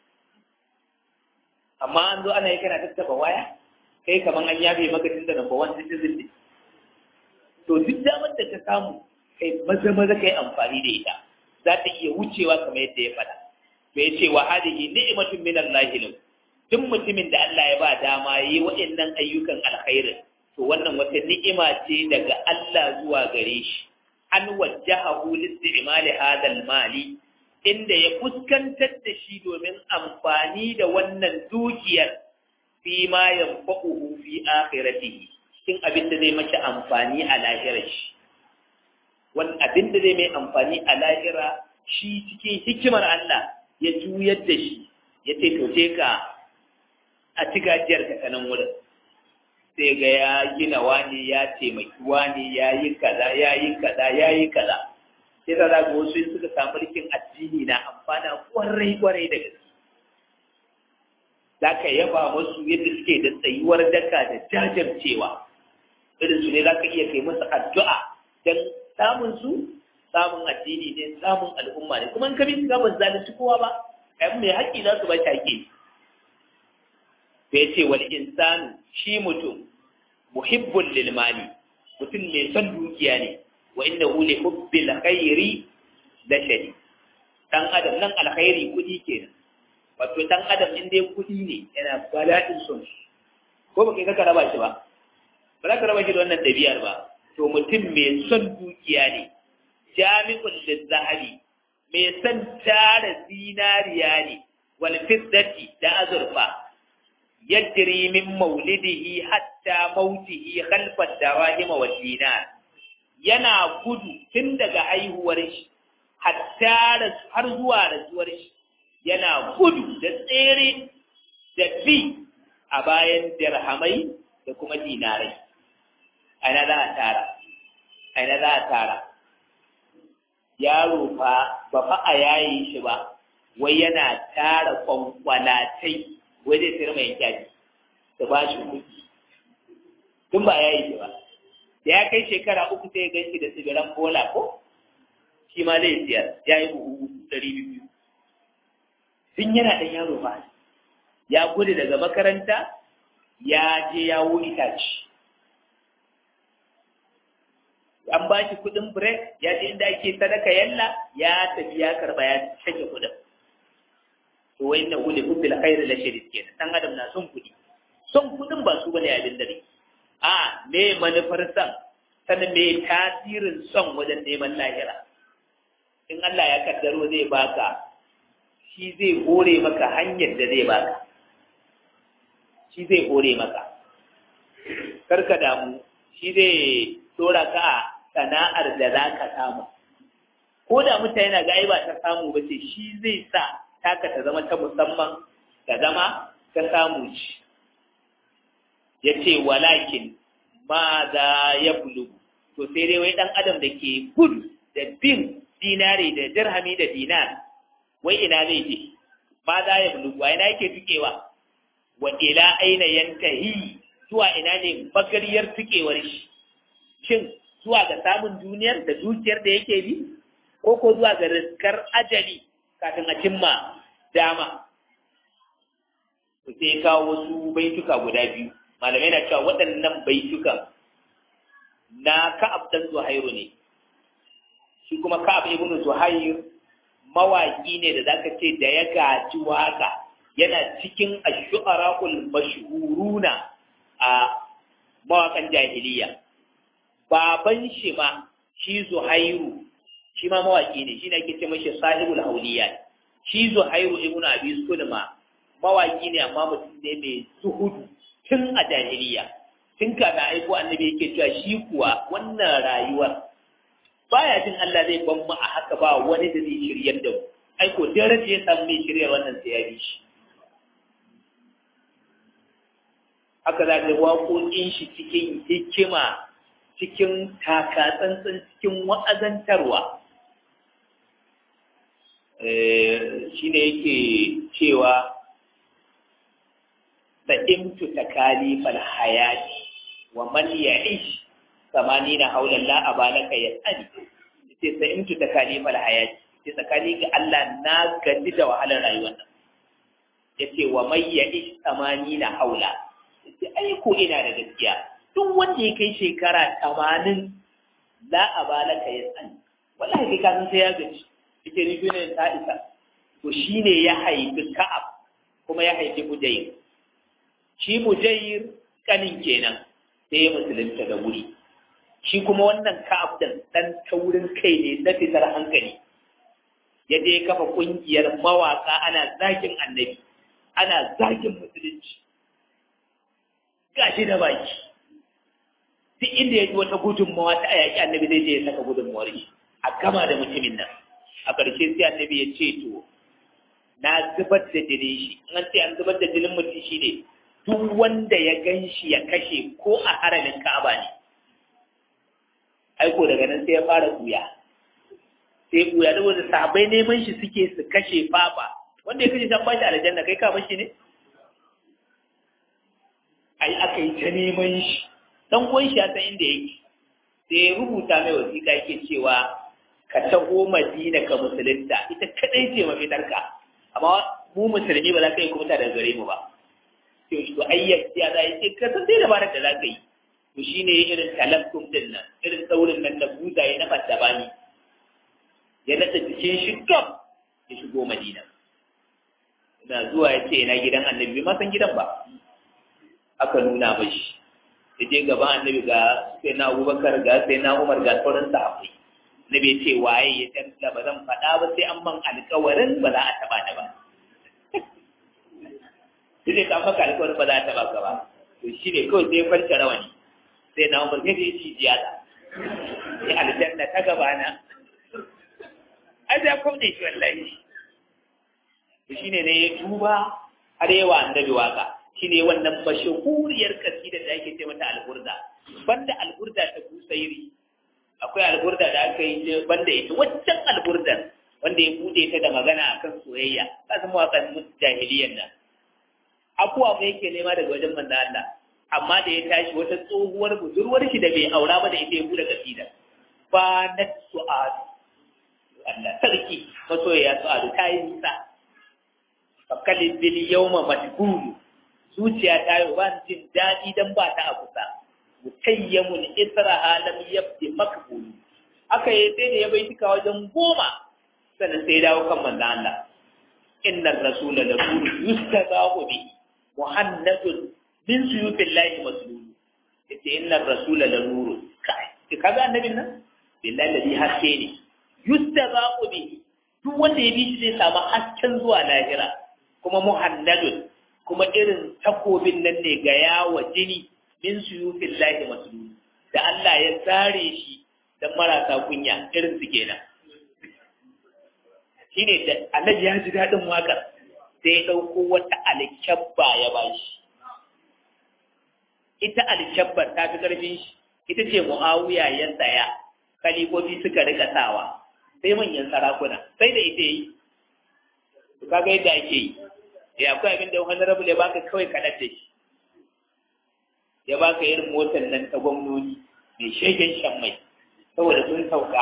amma an zo ana yi kana tattaba waya kai kaman an yabe maka tun da number one citizen ne to duk damar da ta samu kai maza maza kai amfani da ita za ta iya wucewa kamar yadda ya faɗa to ya ce wa hadihi ni'matun min Allah lahu duk mutumin da Allah ya ba dama yi waɗannan ayyukan alkhairin to wannan wata ni'ima ce daga Allah zuwa gare shi an wajjahahu listi'mali hadal mali inda ya fuskantar da shi domin amfani da wannan dukiyar fi ma yanfa'uhu fi akhiratihi cikin abin da zai mace amfani a lahirar shi wani abin da zai mai amfani a lahira shi cikin hikimar Allah ya juyar da shi ya ce to je ka a ci gajiyar ka kanan wurin sai ga ya gina wani ya taimaki wani ya yi kaza ya yi kaza ya yi kaza sai da za ga wasu suka samu rikin addini na amfana kwarai kwarai da gaske za ka yaba musu yadda suke da tsayuwar daka da jajircewa irin su ne za ka iya kai musu addu'a don samun su samun addini ne samun al'umma ne kuma in ka bi su gaban zalunci kowa ba ɗan mai haƙƙi za su ba shi haƙƙi sai ce wal insanu shi mutum muhibbul lil mali mutum mai son dukiya ne wa innahu li hubbil khairi la shadid dan adam nan alkhairi kudi kenan wato dan adam in dai kudi ne yana bala'in son shi ko ba kai ka raba shi ba ba za ka raba shi da wannan ɗabi'ar ba to mutum mai son dukiya ne jami'un lizahabi mai son tara zinariya ne wal fiddati da azurfa yajri min maulidihi hatta mautihi khalfa darahim wa dinar yana gudu tun daga haihuwar shi hatta har zuwa rasuwar shi yana gudu da tsere da fi a bayan dirhamai da kuma dinarai aina za a tara aina za a tara yaro fa ba fa a yayi shi ba wai yana tara kwankwalatai wai zai sayar mai kyaji da ba shi kuɗi tun ba yayi shi ba da ya kai shekara uku sai ya gan shi da sigaran bola ko shi ma zai siyar ya yi buhu ɗari biyu tun yana ɗan yaro ba ya gudu daga makaranta ya je ya wuri taci an ba shi kuɗin break ya je inda ake sadaka yalla ya tafi ya karɓa ya cike kuɗin to wai na gudu hubbil khairu la shadid kenan dan adam na son kuɗi son kuɗin ba su bane abin dare a me manufar san sannan me tasirin son wajen neman lahira in Allah ya kaddaro zai baka shi zai hore maka hanyar da zai baka shi zai hore maka karka damu shi zai dora ka a sana'ar da za ka samu ko da mutane na ga ba ta samu ba ce shi zai sa taka ta zama ta musamman ta zama ta samu ci ya ce walakin ma za ya bulu to sai dai wai ɗan adam da ke gudu da bin dinari da dirhami da dinar wai ina zai je ma za ya bulu wa ina yake tukewa wa ila aina yantahi zuwa ina ne magariyar tukewar shi shin zuwa ga samun duniyar da dukiyar da yake bi ko ko zuwa ga riskar ajali kafin a cimma dama ku sai kawo wasu baituka guda biyu malamai na cewa waɗannan baitukan na ka'ab dan zuhairu ne shi kuma ka'ab ibn zuhair mawaki ne da zaka ce da ya gaji waka yana cikin ash-shu'ara'ul mashhuruna a mawakan jahiliya baban shi ma shi zuhairu shi ma mawaki ne shi ne ake ce mashi sahibul hauliya shi zuhairu ibn abi sulma mawaki ne amma mutum ne mai zuhudu tun a jahiliya tun kafin aiko annabi yake cewa shi kuwa wannan rayuwar baya jin Allah zai ban mu a haka ba wani da zai shiryar da mu aiko daraja ya samu mai shiryar wannan sai ya bi shi haka za ka waƙoƙin shi cikin hikima cikin takatsantsan cikin wa'azantarwa shi ne yake cewa sa'imtu takalifal hayati wa man ya'ish samanina haulan la abalaka yasani sai sa'imtu takalifal hayati sai tsakani ga Allah na gaji da wahalar rayuwar nan yace wa man ya'ish samanina haula yace ai ko ina da gaskiya duk wanda ya kai shekara tamanin la abalaka yasani wallahi kai ka san sai ya gaji yake ni ne ta isa to shine ya haifi ka'ab kuma ya haifi mujayir shi mujayir kanin kenan sai ya musulunta da wuri shi kuma wannan ka'ab din dan taurin kai ne na fitar hankali ya je ya kafa kungiyar mawaka ana zakin annabi ana zakin musulunci gashi da baki duk inda ya ji wata gudunmawa ta ayaki annabi zai je ya saka gudunmawar shi a gama da mutumin nan a ƙarshe sai annabi ya ce to na zubar da jinin shi an ce an zubar da jinin mutum shi ne duk wanda ya gan shi ya kashe ko a haramin ka'aba ne aiko daga nan sai ya fara ɓuya sai ɓuya da wanda sabai neman shi suke su kashe fafa wanda ya kashe san bashi aljanna kai ka shi ne ai aka yi ta neman shi dan uwan shi ya san inda yake sai ya rubuta mai wasiƙa yake cewa ka taho madina ka musulunta ita kadai ce mafitarka amma mu musulmi ba za ka yi kuma daga gare mu ba to to ayyar ya za yi ka san sai dabarar da za ka yi to shine irin talakkum din nan irin saurin nan da buzaye na fatabani ya nasa jikin shi gab ya shigo madina ina zuwa ya ce ina gidan annabi ma san gidan ba aka nuna mashi ya je gaban annabi ga sai na abubakar ga sai na umar ga sauran sahabbai na bai ce waye ya tantala ba zan faɗa ba sai an ban alƙawarin ba za a taɓa da ba shi ne kan maka alƙawarin ba za a taɓa ka ba to shi ne kawai sai kwanta rawani sai na umar sai ya ci jiyata sai aljanna ta gabana ai da kwamne shi wallahi to shi ne ya tuba har yawa annabi waka shi ne wannan mashahuriyar kasida da ake ce mata alburda banda alburda ta busairi akwai alburda da aka yi banda ita waccan alburdan wanda ya bude ta da magana akan soyayya ka san mawaƙan jahiliyan nan abuwa mai yake nema daga wajen manzo Allah amma da ya tashi wata tsohuwar budurwar shi da bai aura ba da ita ya bude kasida fa na su'ad Allah sarki masoyaya su'ad ta yi nisa fakalin bil yawma matbulu zuciya ta yi ba jin daɗi dan ba ta a kusa mutayyamun isra'a lam yabdi makbul aka yi sai da ya bai tuka wajen goma sannan sai dawo kan manzo Allah inna rasula la yustazahu bi muhammadun min suyubillahi maslul yace inna rasula la nuru kai kaga annabin nan billahi ladhi haske ne yustazahu bi duk wanda ya bi shi zai samu hasken zuwa lahira kuma muhammadun kuma irin takobin nan ne ga yawa jini min suyufin lahi masulun da Allah ya tsare shi don marasa kunya irin su kenan shi ne da Allah ya ji daɗin waƙar sai ya ɗauko wata alkyabba ya ba shi ita alkyabbar ta fi ƙarfin shi ita ce mu'awiya ya tsaya kalifofi suka rika sawa sai manyan sarakuna sai da ita yi kaga yadda ake yi ya akwai abin da wani rabu ya baka kawai kaɗan da shi ya baka irin motar nan ta gwamnoni mai shegen shan mai saboda sun sauka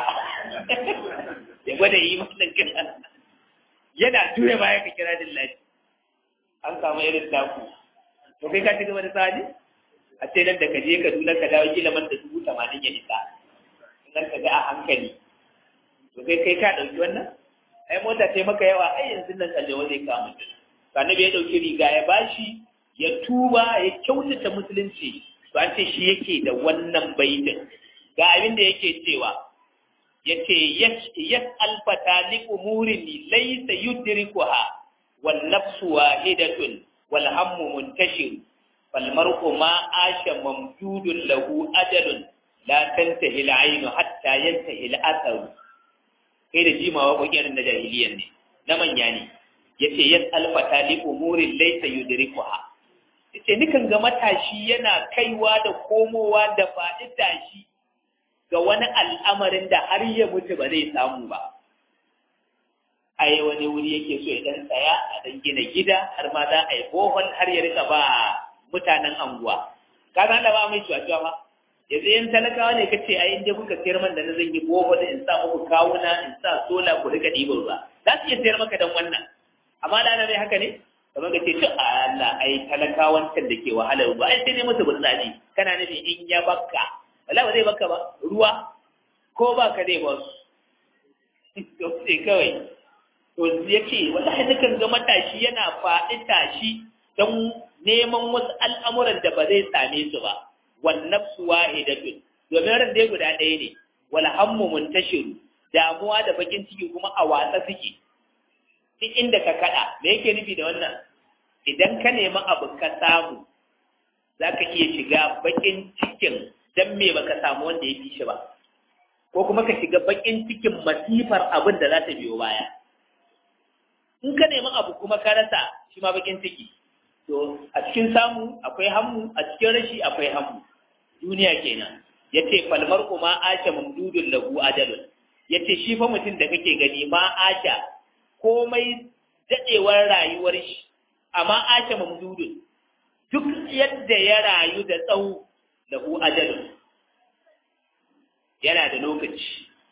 ya gwada yi wannan kiran yana tura baya ka kira dillahi an samu irin taku to kai ka ci gaba da sani a ce nan da ka je ka dula ka dawo kila man da dubu tamanin ya isa in ka ga a hankali to kai kai ka ɗauki wannan ai mota ce maka yawa ai yanzu nan kallewa zai kama mutum annabi ya ɗauki riga ya bashi ya tuba ya kyautata musulunci to an ce shi yake da wannan baitin ga abin da yake cewa yace yas alfata li umurin laysa yudrikuha wal nafsu wahidatun wal hammu muntashir fal mar'u ma asha mamdudun lahu ajalun la tantahi al aynu hatta yantahi al athar kai da jimawa kokarin na jahiliyan ne na manya ne yace yas alfata li umurin laysa yudrikuha yace nikan ga matashi yana kaiwa da komowa da faɗi tashi ga wani al'amarin da har ya mutu ba zai samu ba ai wani wuri yake so ya dan tsaya a dan gina gida har ma za a yi bohol har ya rika ba mutanen anguwa ka san da ba mai cuwa ba yanzu yan talakawa ne kace ai inda kuka sayar man da na zan yi bohol in sa muku kawuna in sa sola ku rika ɗiban ruwa za su iya sayar maka dan wannan amma da ana mai haka ne kamar ka ce to Allah ai talakawan can da ke wahalar ba ai sai ne musu burtsani kana nufi in ya bakka wala ba zai bakka ba ruwa ko ba ka zai ba su to sai kawai to yake wallahi nakan ga matashi yana faɗi tashi don neman wasu al'amuran da ba zai same su ba wan nafsu wahidatun domin ran dai guda ɗaya ne wal hammu muntashiru damuwa da bakin ciki kuma a watsa suke duk inda ka kada me yake nufi da wannan idan ka nemi abu ka samu za ka iya shiga bakin cikin dan me baka samu wanda ya fi shi ba ko kuma ka shiga bakin cikin masifar abin da za ta biyo baya in ka nemi abu kuma ka rasa shi ma bakin ciki to a cikin samu akwai hammu a cikin rashi akwai hammu duniya kenan yace falmar kuma asha mamdudun lahu ajalun yace shi fa mutum da kake gani ma asha komai dadewar rayuwar shi amma asha mamdudun duk yadda ya rayu da tsawo da hu ajalin yana da lokaci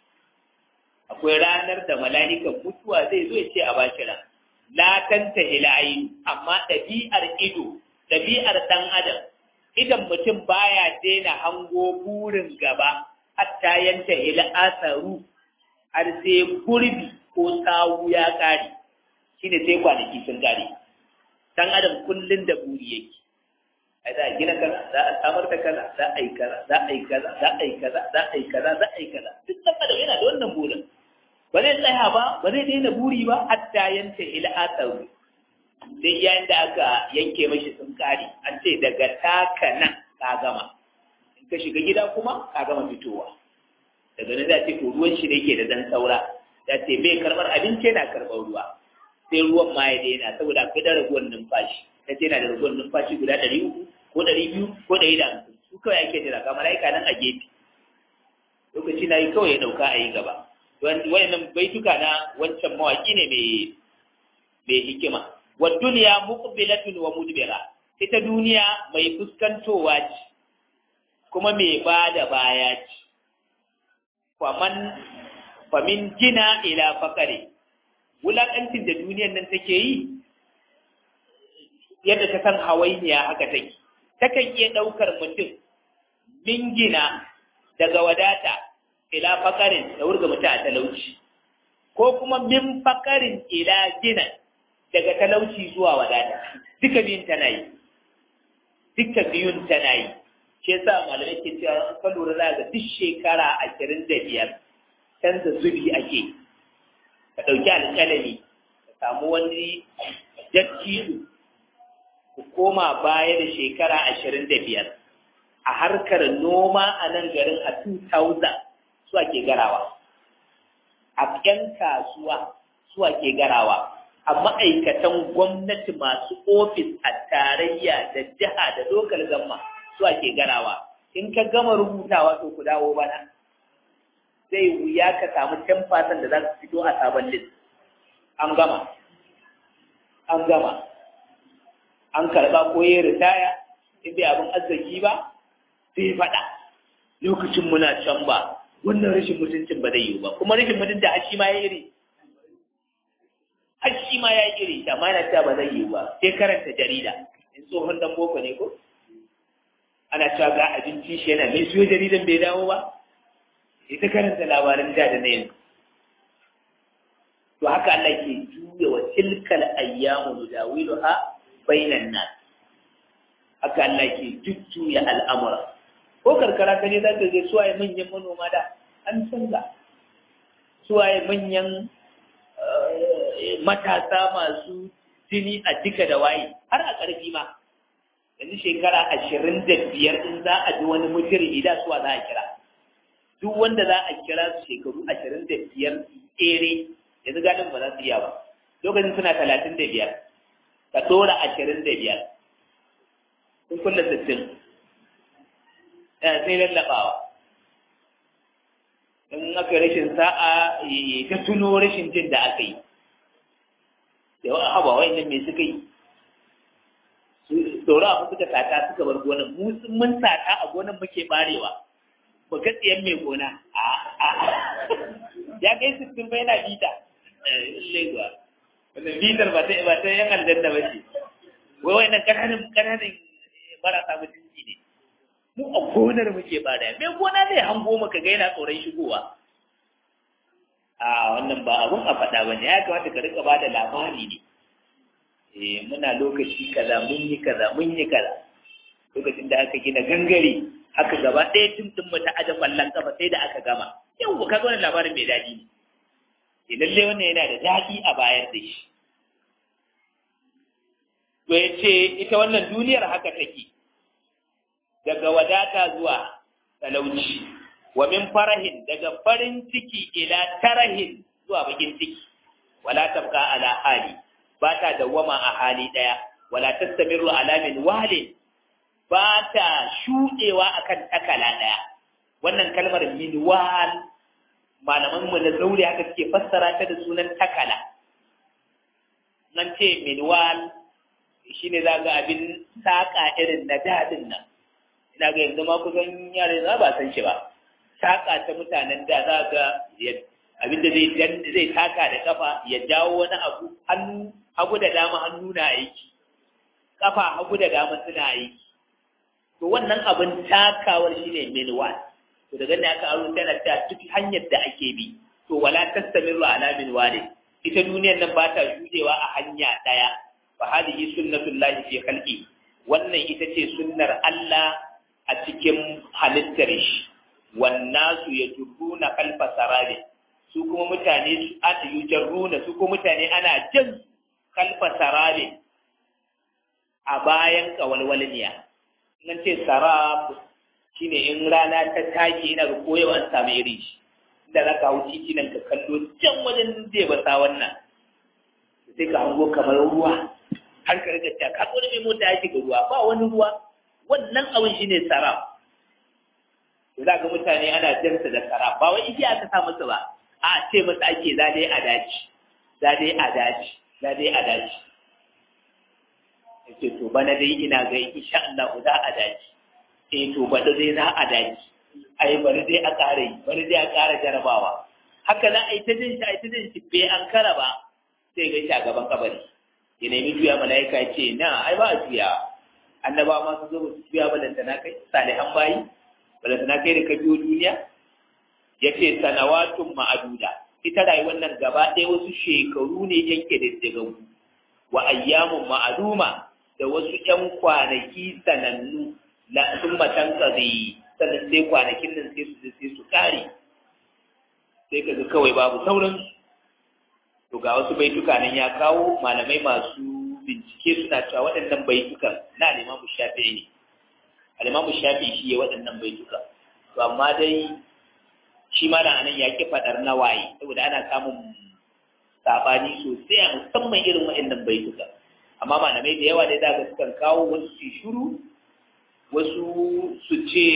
akwai ranar da mala'ikan mutuwa zai zo ya ce a bashi ran la tanta ilayi amma ɗabi'ar ido ɗabi'ar ɗan adam idan mutum baya daina hango burin gaba hatta yanta ila asaru har sai gurbi ko sawu ya kare shine sai kwanaki sun kare dan adam kullun da buri yake ai za a gina kaza za a samar da kaza za a yi kaza za a yi kaza za a yi kaza za a yi kaza za a yi kaza duk dan adam yana da wannan burin ba zai tsaya ba ba zai daina buri ba hatta yanta ila asaru sai yayin da aka yanke mashi sun kare an ce daga taka nan ka gama in ka shiga gida kuma ka gama fitowa daga nan za ce to ruwan shi da yake da dan saura za ce bai karɓar abinci yana karɓar ruwa sai ruwan ma ya daina saboda akwai da raguwar numfashi ta ce yana da raguwar numfashi guda ɗari uku ko ɗari biyu ko ɗari da hamsin su kawai ake jira ga mala'ika nan a gefe lokaci na yi kawai ya ɗauka a yi gaba wayannan baituka na wancan mawaƙi ne mai hikima wa duniya muqbilatun wa mudbira ita duniya mai fuskantowa ce kuma mai bada baya ce faman famin jina ila fakare wulakancin da duniyar nan take yi yadda ta san hawainiya haka take takan iya ɗaukar mutum min gina daga wadata ila fakarin da wurga mutum a talauci ko kuma min fakarin ila gina daga talauci zuwa wadata duka biyun tana yi duka biyun tana yi shi yasa malamai ke cewa ka lura za ga duk shekara ashirin da biyar canza zubi ake ka ɗauki alƙalami ka samu wani dattijo ku koma baya da shekara ashirin da biyar a harkar noma a nan garin a 2000 su ake garawa a ƴan kasuwa su ake garawa a ma'aikatan gwamnati masu ofis a tarayya da jiha da lokal gamma su ake garawa in ka gama rubutawa to ku dawo bana zai wuya ka samu 10% da za su fito a sabon list an gama an gama an karɓa ko ya ritaya in bai abin arziki ba sai faɗa lokacin muna can ba wannan rashin mutuncin ba zai yi ba kuma rashin mutunci har shi ma ya iri har shi ma ya iri amma yana cewa ba zai yi ba sai karanta jarida in tsohon dan boko ne ko ana cewa ga abinci shi yana mai siyo jaridan bai dawo ba ita karanta labaran da da na yanzu to haka Allah ke juya wa tilkal ayyamu nudawiluha bainan nas haka Allah ke jujjuya al'amura ko karkara ka ne za ka ga suwaye manyan manoma da an canza suwaye manyan matasa masu jini a duka da waye har a ƙarfi ma yanzu shekara ashirin da biyar in za a ji wani mujiri da suwa za a kira duk wanda za a kira su shekaru ashirin da biyar tsere yanzu gadin ba za su iya ba lokacin suna talatin da biyar ka ɗora ashirin da biyar sun kulle sittin sai lallaɓawa in aka rashin sa'a ta tuno rashin jin da aka yi da yawan abawa nan me suka yi saura abu suka sata suka bar gonan mu mun sata a gonan muke barewa ba ga tsiyan mai gona a a ya kai sittin bai na bita leguwa wannan bitar ba ta ba ta yan aljanna ba ce wai wannan kananan kananan marasa mutunci ne mu a gonar muke bada mai gona zai hango maka ga yana tsoron shigowa a wannan ba abun a faɗa ba ne ya kamata ka rika bada labari ne eh muna lokaci kaza mun yi kaza mun yi kaza lokacin da aka gina gangare haka gaba ɗaya tun tun mata aje kwallon kafa sai da aka gama yau ka ga wannan labarin mai daɗi ne lalle wannan yana da daɗi a bayar da shi to ya ce ita wannan duniyar haka take daga wadata zuwa talauci wa min farahin daga farin ciki ila tarahin zuwa bakin ciki wala tabqa ala hali ba ta dawwama a hali daya wala tastamiru ala min walin ba ta shudewa akan takala daya wannan kalmar minwal malaman mu na zaure haka suke fassara ta da sunan takala nan ce minwal shi ne za ga abin saƙa irin na daɗin nan ina ga yanzu ma kusan yare za ba san shi ba saƙa ta mutanen da za ga abin da zai taka da kafa ya jawo wani abu hannu hagu da dama hannu na aiki kafa hagu da dama suna aiki to wannan abin takawar shine minwal to daga ne aka aro tana ta duk hanyar da ake bi to wala tastamiru ala minwali ita duniyar nan ba ta shudewa a hanya daya fa hadihi sunnatullahi fi khalqi wannan ita ce sunnar Allah a cikin halittar shi wan nasu yajruna kalfa sarabi su kuma mutane su ata yujarruna su kuma mutane ana jan kalfa sarabi a bayan kawalwalniya nan ce sarab shine in rana ta take ina ga koyewa an samu irin shi inda za ka hau titi nan ka kallo can wajen zai basa wannan sai ka hango kamar ruwa har ka riga ta ka wani mai mota ya shiga ruwa ba wani ruwa wannan abin shine sarab za ga mutane ana jansa da sarab ba wai igiya aka sa masa ba a ce masa ake za dai a daji za dai a daji za dai a daji yace to bana dai ina ga insha Allah za a daji eh to bada dai za a daji ai bari dai a ƙara yi bari dai a ƙara jarabawa haka za a yi ta jin shi a yi ta jin shi bai an kara ba sai ga shi a gaban kabari ya nemi juya mala'ika ya ce na ai ba a juya annaba ma su zo ba su juya ba lantana kai salihan bayi ba lantana kai da ka biyo duniya ya ce sanawatun ma'aduda ita rayuwar nan gaba ɗaya wasu shekaru ne yanke da daga wa ayyamun ma'aduma da wasu ‘yan kwanaki sanannu la sun matan ƙazi sannan sai kwanakin nan sai su sai su ƙare sai ka ga kawai babu sauran to ga wasu baituka nan ya kawo malamai masu bincike suna cewa waɗannan baitukan na alimamu shafi'i ne alimamu shafi'i shi ya waɗannan baituka to amma dai shi ma nan ya ki faɗar nawaye saboda ana samun sabani sosai a musamman irin waɗannan baituka amma malamai da yawa dai za ka sukan kawo wasu su shuru wasu su ce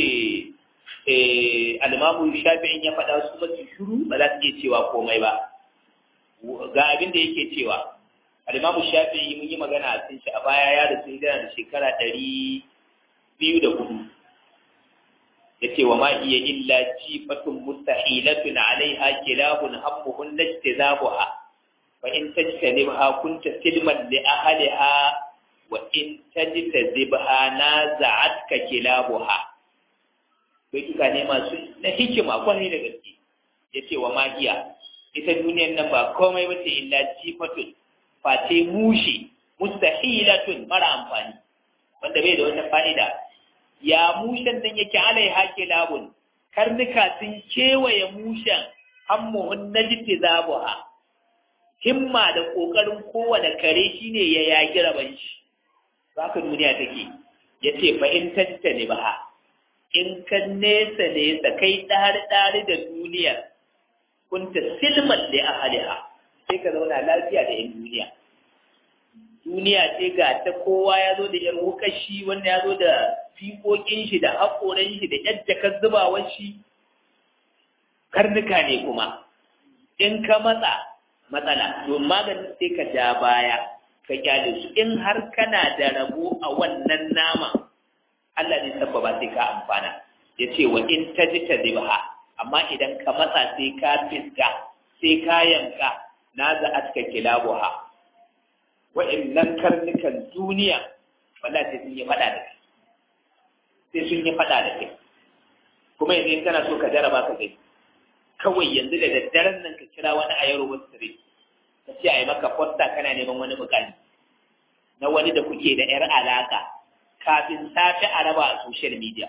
alimamu shafi'in ya faɗa su masu shuru ba za su iya cewa komai ba ga abin da yake cewa alimamu shafi'i mun yi magana a cikin shi a baya ya rasu hijira da shekara ɗari biyu da hudu ya ce wa ma iya illa jifatun mustahilatun alaiha kilabun hammuhun najtizabuha فإن تجتنبها كنت سلما لأهلها وإن تجتذبها نازعتك كلابها baituka ne masu na hikima kwarai da gaske ya ce wa magiya ita duniyar nan ba komai ba ce illa jifatun face mushi mustahilatun mara amfani wanda bai da wata fa'ida ya mushen nan yake alai hake labun karnuka sun kewaye mushen hammuhun najiti zabuha himma da ƙoƙarin kowane kare shi ne ya yaƙi raban shi ba ka duniya take ya ce fahimtanta ne ba in ka nesa nesa kai ɗari-ɗari da duniyar kunta silman da a haliha sai ka zauna lafiya da yan duniya duniya ce ga ta kowa ya zo da yan wukashi wanda ya zo da fiƙoƙin shi da haƙoran shi da yan jakar zubawar shi karnuka ne kuma in ka matsa matsala to maganin sai ka ja baya ka kyale su in har kana da rabo a wannan nama Allah ne sabbaba sai ka amfana ya ce wa in ta ji ta zibha amma idan ka matsa sai ka fiska sai ka yanka na za a cika kilabuha wa'annan karnukan duniya wala sai sun yi fada da kai sai sun yi fada da kai kuma yanzu in kana so ka jaraba ka gani kawai yanzu da daddaren nan ka kira wani a yaro wasu tare ka ce a yi maka fosta kana neman wani bukali na wani da kuke da yar alaka kafin safe a raba a social media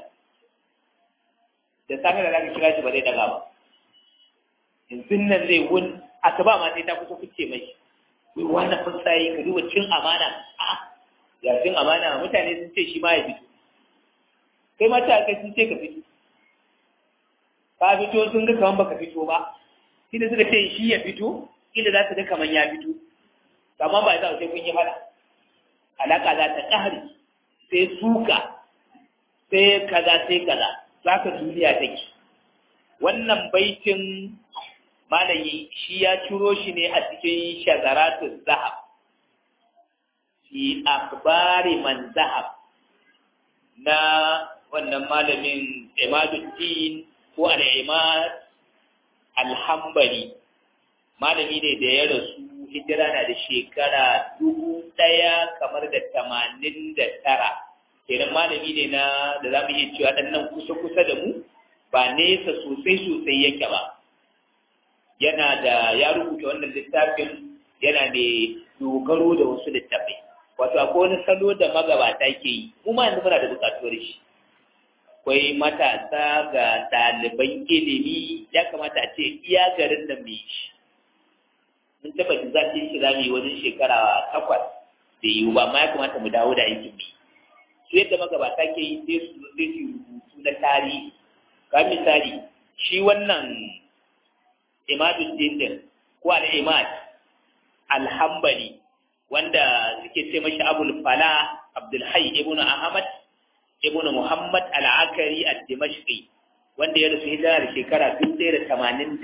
da safe da zaka kira shi ba zai daga ba yanzu nan zai wun asuba ma sai ta kusa kuce mai wai wani fusayi ka duba cin amana a ya cin amana mutane sun ce shi ma ya fito kai mata kai sun ce ka fito ka fito sun ga kaman baka fito ba shi da suka ce shi ya fito kila za su ga kaman ya fito amma ba za su sai kun yi fada alaka za ta ƙare sai suka sai kaza sai kaza za ka duniya take wannan baitin malayi shi ya ciro shi ne a cikin shazaratun zahab fi akhbari man zahab na wannan malamin imaduddin ko al-imad al-hanbali malami ne da ya rasu hijira na da shekara dubu ɗaya kamar da tamanin da tara kenan malami ne na da za mu iya cewa ɗan nan kusa-kusa da mu ba nesa sosai-sosai yake ba yana da ya rubuta wannan littafin yana da dogaro da wasu littafai wato akwai wani salo da magabata ke yi mu ma yanzu muna da buƙatuwar shi akwai matasa ga ɗaliban ilimi ya kamata a ce iya garin da mai shi mun tabbata za ta yi shi za mu yi wajen shekara takwas da yiwu ba ma ya kamata mu dawo da aikin bi su yadda magabata ke yi sai su sai su rubutu na tarihi ga misali shi wannan imadul dindin ko al-imad alhambali wanda suke ce mashi abul fala abdul hayy ibnu ahmad ibnu muhammad al-akari ad-dimashqi wanda ya rasu hijira da shekara 1989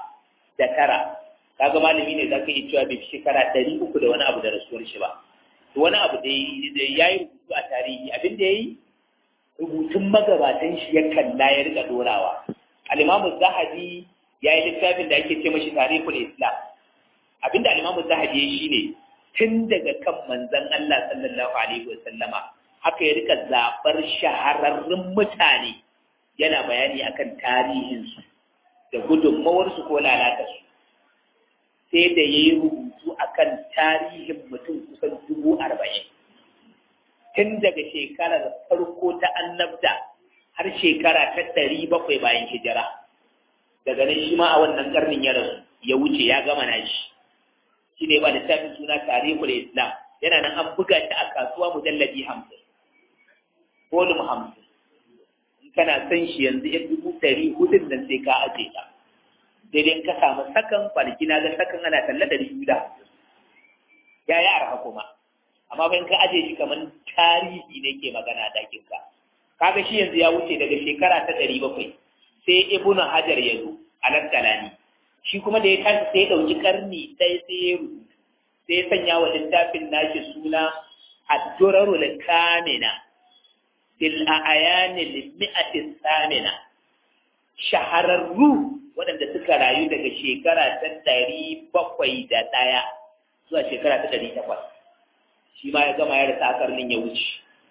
kaga malami ne zaka yi cewa bai shekara ɗari uku da wani abu da rasuwar shi ba to wani abu da ya yi rubutu a tarihi abin da ya yi rubutun magabatan shi ya kalla ya rika dorawa al-imamu zahabi ya yi littafin da ake ce mashi tarihul islam abin da al-imamu zahabi ya yi shine tun daga kan manzon Allah sallallahu alaihi wa sallama haka ya rika zabar shahararrun mutane yana bayani akan tarihinsu da gudunmawarsu ko lalatarsu sai da ya yi rubutu a kan tarihin mutum kusan dubu arba'in tun daga shekarar farko ta annabta har shekara ta ɗari bakwai bayan hijira daga nan shi ma a wannan karnin ya rasu ya wuce ya gama na shi shi ne ba littafin suna tarihul islam yana nan an buga shi a kasuwa mujallabi hamsin volume hamsin in kana son shi yanzu yan dubu ɗari hudun nan sai ka aje ta daidai ka samu sakan kwanaki na ga sakan ana talla da biyu da ya yi arha kuma amma bayan ka aje shi kamar tarihi ne ke magana dakin ka kaga shi yanzu ya wuce daga shekara ta ɗari bakwai sai ibnu hajar ya zo alaskalani shi kuma da ya tashi sai ya ɗauki ƙarni ɗaya sai ya rubutu sai ya sanya wa littafin nashi suna addurarul kamina fil a'yanil mi'atis samina shahararru waɗanda suka rayu daga shekara ta ɗari bakwai da ɗaya zuwa shekara ta ɗari takwas shi ma ya gama ya rasa akarnin ya wuce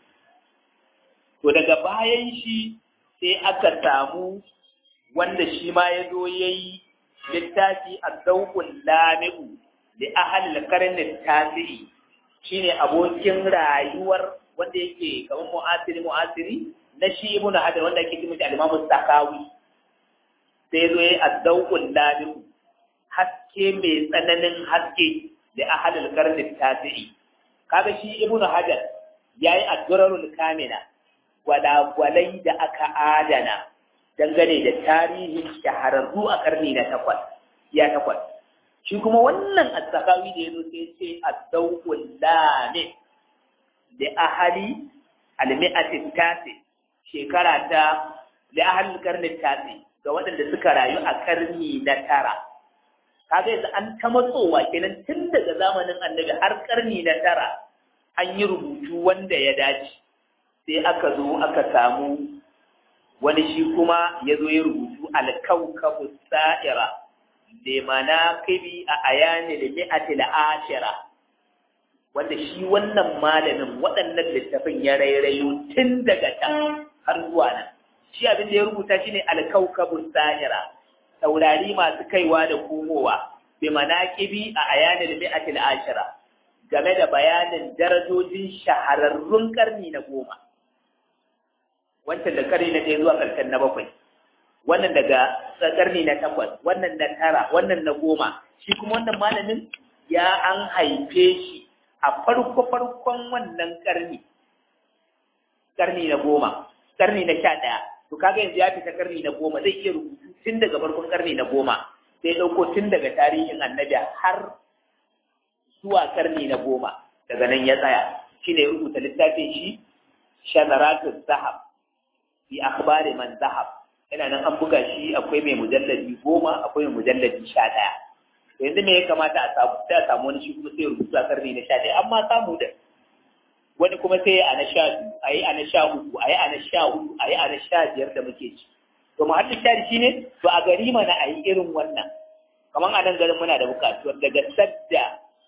to daga bayan shi sai aka samu wanda shi ma ya zo ya yi littafi a dauƙun lami'u da ahalil karnin tasiri shine abokin rayuwar wanda yake kamar mu'asiri mu'asiri na shi ibnu hajar wanda ake cikin al-imamu sakawi sai zo yi addauƙun lamiku haske mai tsananin haske da ahalul karnin tasiri kaga shi ibnu hajar yayi addurarul kamina gwalagwalai da aka adana dangane da tarihin shahararru a karni na takwas ya takwas shi kuma wannan asakawi da yazo sai ce addauƙun lamik da ahali almi'atin tasi shekara ta da ahalul karnin tasi ga waɗanda suka rayu a karni na tara kaga yanzu an ta matsowa kenan tun daga zamanin annabi har karni na tara an yi rubutu wanda ya dace sai aka zo aka samu wani shi kuma ya zo ya rubutu alkaukabu sa'ira da mana kibi a ayani da mi'ati ashira wanda shi wannan malamin waɗannan littafin ya rairayo tun daga can har zuwa nan shi abin da ya rubuta shi ne alkaukabun sahira taurari masu kaiwa da komowa bi manaqibi a ayanil mi'atil ashira game da bayanin darajojin shahararrun karni na goma wancan da karni na ɗaya zuwa ƙarshen na bakwai wannan daga karni na takwas wannan na tara wannan na goma shi kuma wannan malamin ya an haife shi a farko farkon wannan karni karni na goma karni na sha ɗaya to kaga yanzu ya fita karni na goma zai iya rubutu tun daga farkon karni na goma sai ɗauko tun daga tarihin annabi har zuwa karni na goma daga nan ya tsaya shi ne rubuta littafin shi shanaratun zahab fi akhbari man zahab yana nan an buga shi akwai mai mujalladi goma akwai mai mujalladi sha ɗaya yanzu me ya kamata a samu sai a samu wani shi kuma sai rubutu a karni na sha ɗaya amma samu da wani kuma sai a na sha biyu a yi a na sha uku a yi a na sha hudu a yi a na sha biyar da muke ci to mahallin shari shi ne to a gari mana a yi irin wannan kamar a nan garin muna da bukatuwar daga sadda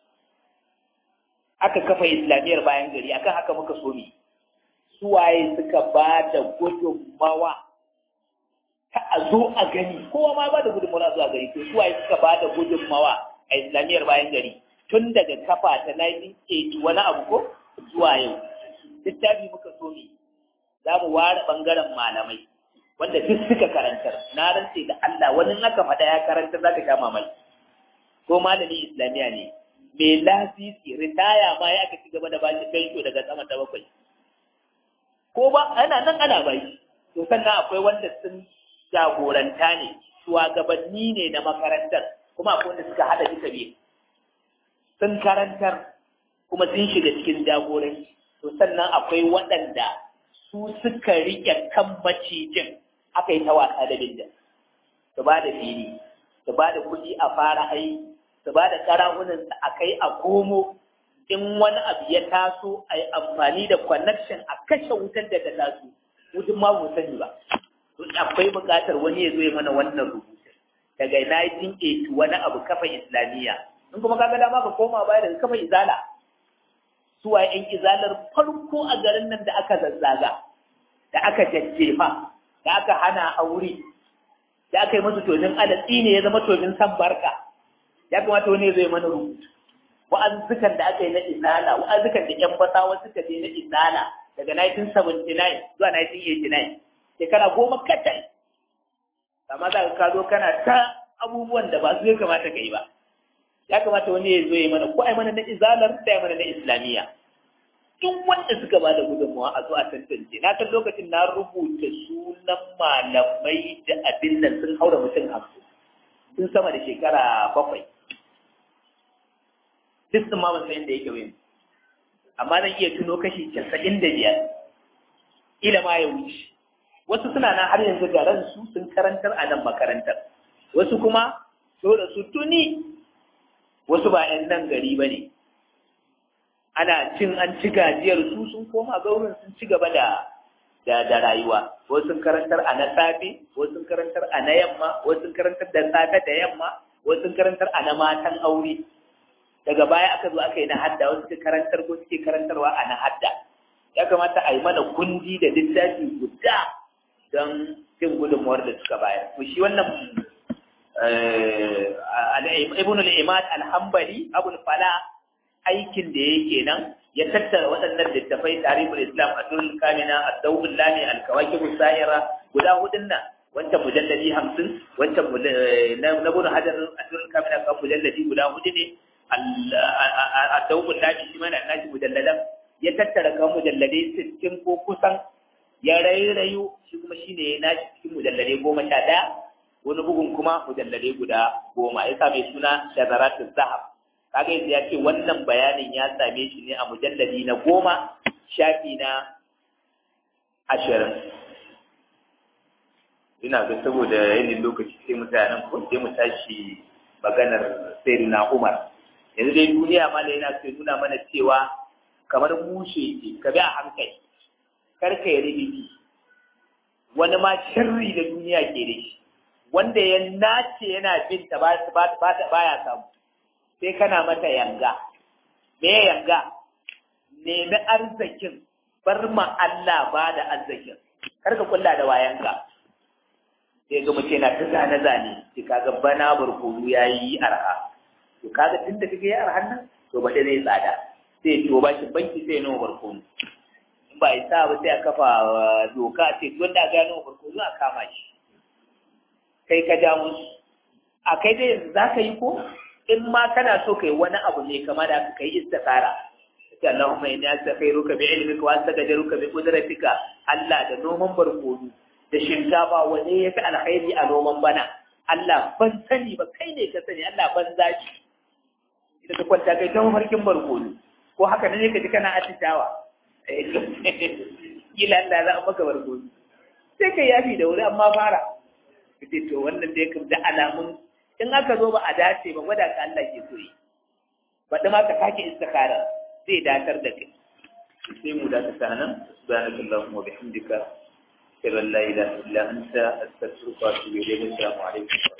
aka kafa islamiyyar bayan gari akan haka muka so mu suwaye suka ba da gudunmawa ta a zo a gani kowa ma ba da gudunmawa zuwa gari to suwaye suka ba da gudunmawa a islamiyyar bayan gari tun daga kafa ta 1980 wani abu ko zuwa yau littafi muka so ne za mu ware ɓangaren malamai wanda duk suka karantar na rantse da Allah wani aka faɗa ya karantar za ka sha mamaki ko malami islamiyya ne mai lasisi ritaya ma ya aka ci gaba da bashi fensho daga sama ta bakwai ko ba ana nan ana bai to sannan akwai wanda sun jagoranta ne shugabanni ne na makarantar kuma akwai wanda suka haɗa duka biyu sun karantar kuma sun shiga cikin jagoranci to sannan akwai waɗanda su suka riƙe kan macijin aka yi ta wasa da binda su ba da fili su ba da kuɗi a fara aiki su ba da ƙarahunansu a kai a komo in wani abu ya taso a yi amfani da connection a kashe wutar da ta taso wutan ma mu sani ba akwai buƙatar wani ya zo ya mana wannan rubutun daga 1980 wani abu kafa islamiyya in kuma kaga dama ka koma baya daga kafa izala suwa ‘yan izalar farko a garin nan da aka zazzaga, da aka jajjefa, da aka hana aure, da aka yi masu tonin alatsi ne ya zama tonin san barka, ya kamata wani zai mana rubutu. Wa'azzukan da aka yi na izala, wa'azzukan da ‘yan basawa suka je na izala daga 1979 zuwa 1989, shekara goma kacal. Amma za ka zo kana ta abubuwan da ba su ya kamata ka yi ba. ya kamata wani ya zo ya mana ko ai mana na izalar da ya mana na islamiyya duk wanda suka ba da gudunmawa a zo a tantance na kan lokacin na rubuta sunan malamai da abin nan sun haura mutum hamsin sun sama da shekara bakwai duk sun ma ban san inda yake wani amma zan iya tuno kashi casa'in da biyar ila ma ya wuce wasu suna nan har yanzu ga ransu sun karantar a nan makarantar wasu kuma dole su tuni wasu ba 'yan nan gari ba ne ana cin an ci gajiyar su sun koma gaurin sun ci gaba da da da rayuwa wasu sun karantar a na safe wasu sun karantar a na yamma wasu sun karantar da safe da yamma wasu sun karantar a na matan aure daga baya aka zo aka yi na hadda wasu suka karantar ko suke karantarwa a na hadda ya kamata a yi mana kundi da littafi guda don cin gudunmuwar da suka bayar to shi wannan ibn al-imad al-hanbali abul fala aikin da yake nan ya tattara waɗannan littafai tarihul islam adul kamina ad-dawul lani al-kawakib sa'ira guda hudun nan wancan mujalladi 50 wancan na ibn hajar adul kamina kan mujalladi guda hudu ne ad-dawul lani shi mana nashi mujalladan ya tattara kan mujalladai 60 ko kusan ya rairayo shi kuma shine ya nashi cikin mujalladai 11 wani bugun kuma mujalladai guda goma ya same suna shazaratun zahab kaga yanzu ya ce wannan bayanin ya same shi ne a mujalladi na goma shafi na ashirin ina ga saboda yanin lokaci sai mu tsaya nan ko sai mu tashi maganar sayyidina umar yanzu dai duniya ma da yana sai nuna mana cewa kamar mushe ce ka bi a hankali kar ka yi ribiki wani ma sharri da duniya ke da shi wanda ya nace yana bin ta ba ya samu sai kana mata yanga me yanga nemi arzikin bar ma Allah ba da arzikin kar ka kulla da wayanka sai ga mutum yana ta zane zane sai kaga bana barkono yayi arha to kaga tunda kake yi arhan nan to ba dai zai tsada sai to ba shi banki sai nawa barkono in ba isa ba sai a kafa doka ce wanda ga nawa barkono a kama shi kai ka ja musu a kai dai za ka yi ko in ma kana so kai wani abu ne kama da ka yi istikara sai Allahumma inni astaghfiruka bi ilmika wa astaghfiruka bi qudratika Allah da noman barkono da shinkafa wane ya fi alkhairi a noman bana Allah ban sani ba kai ne ka sani Allah ban zaki idan ka kwanta kai ta mafarkin barkono ko haka ne ka ji kana atishawa kila Allah za a maka barkono sai ka yafi da wuri amma fara kace to wannan dai kam da alamun in aka zo ba a dace ba gwada ka Allah ke so yi baɗi ma ka sake istikara zai datar da kai sai mu dakata nan subhanakallahumma wa bihamdika ashhadu an la ilaha illa anta astaghfiruka wa atubu ilayk assalamu alaikum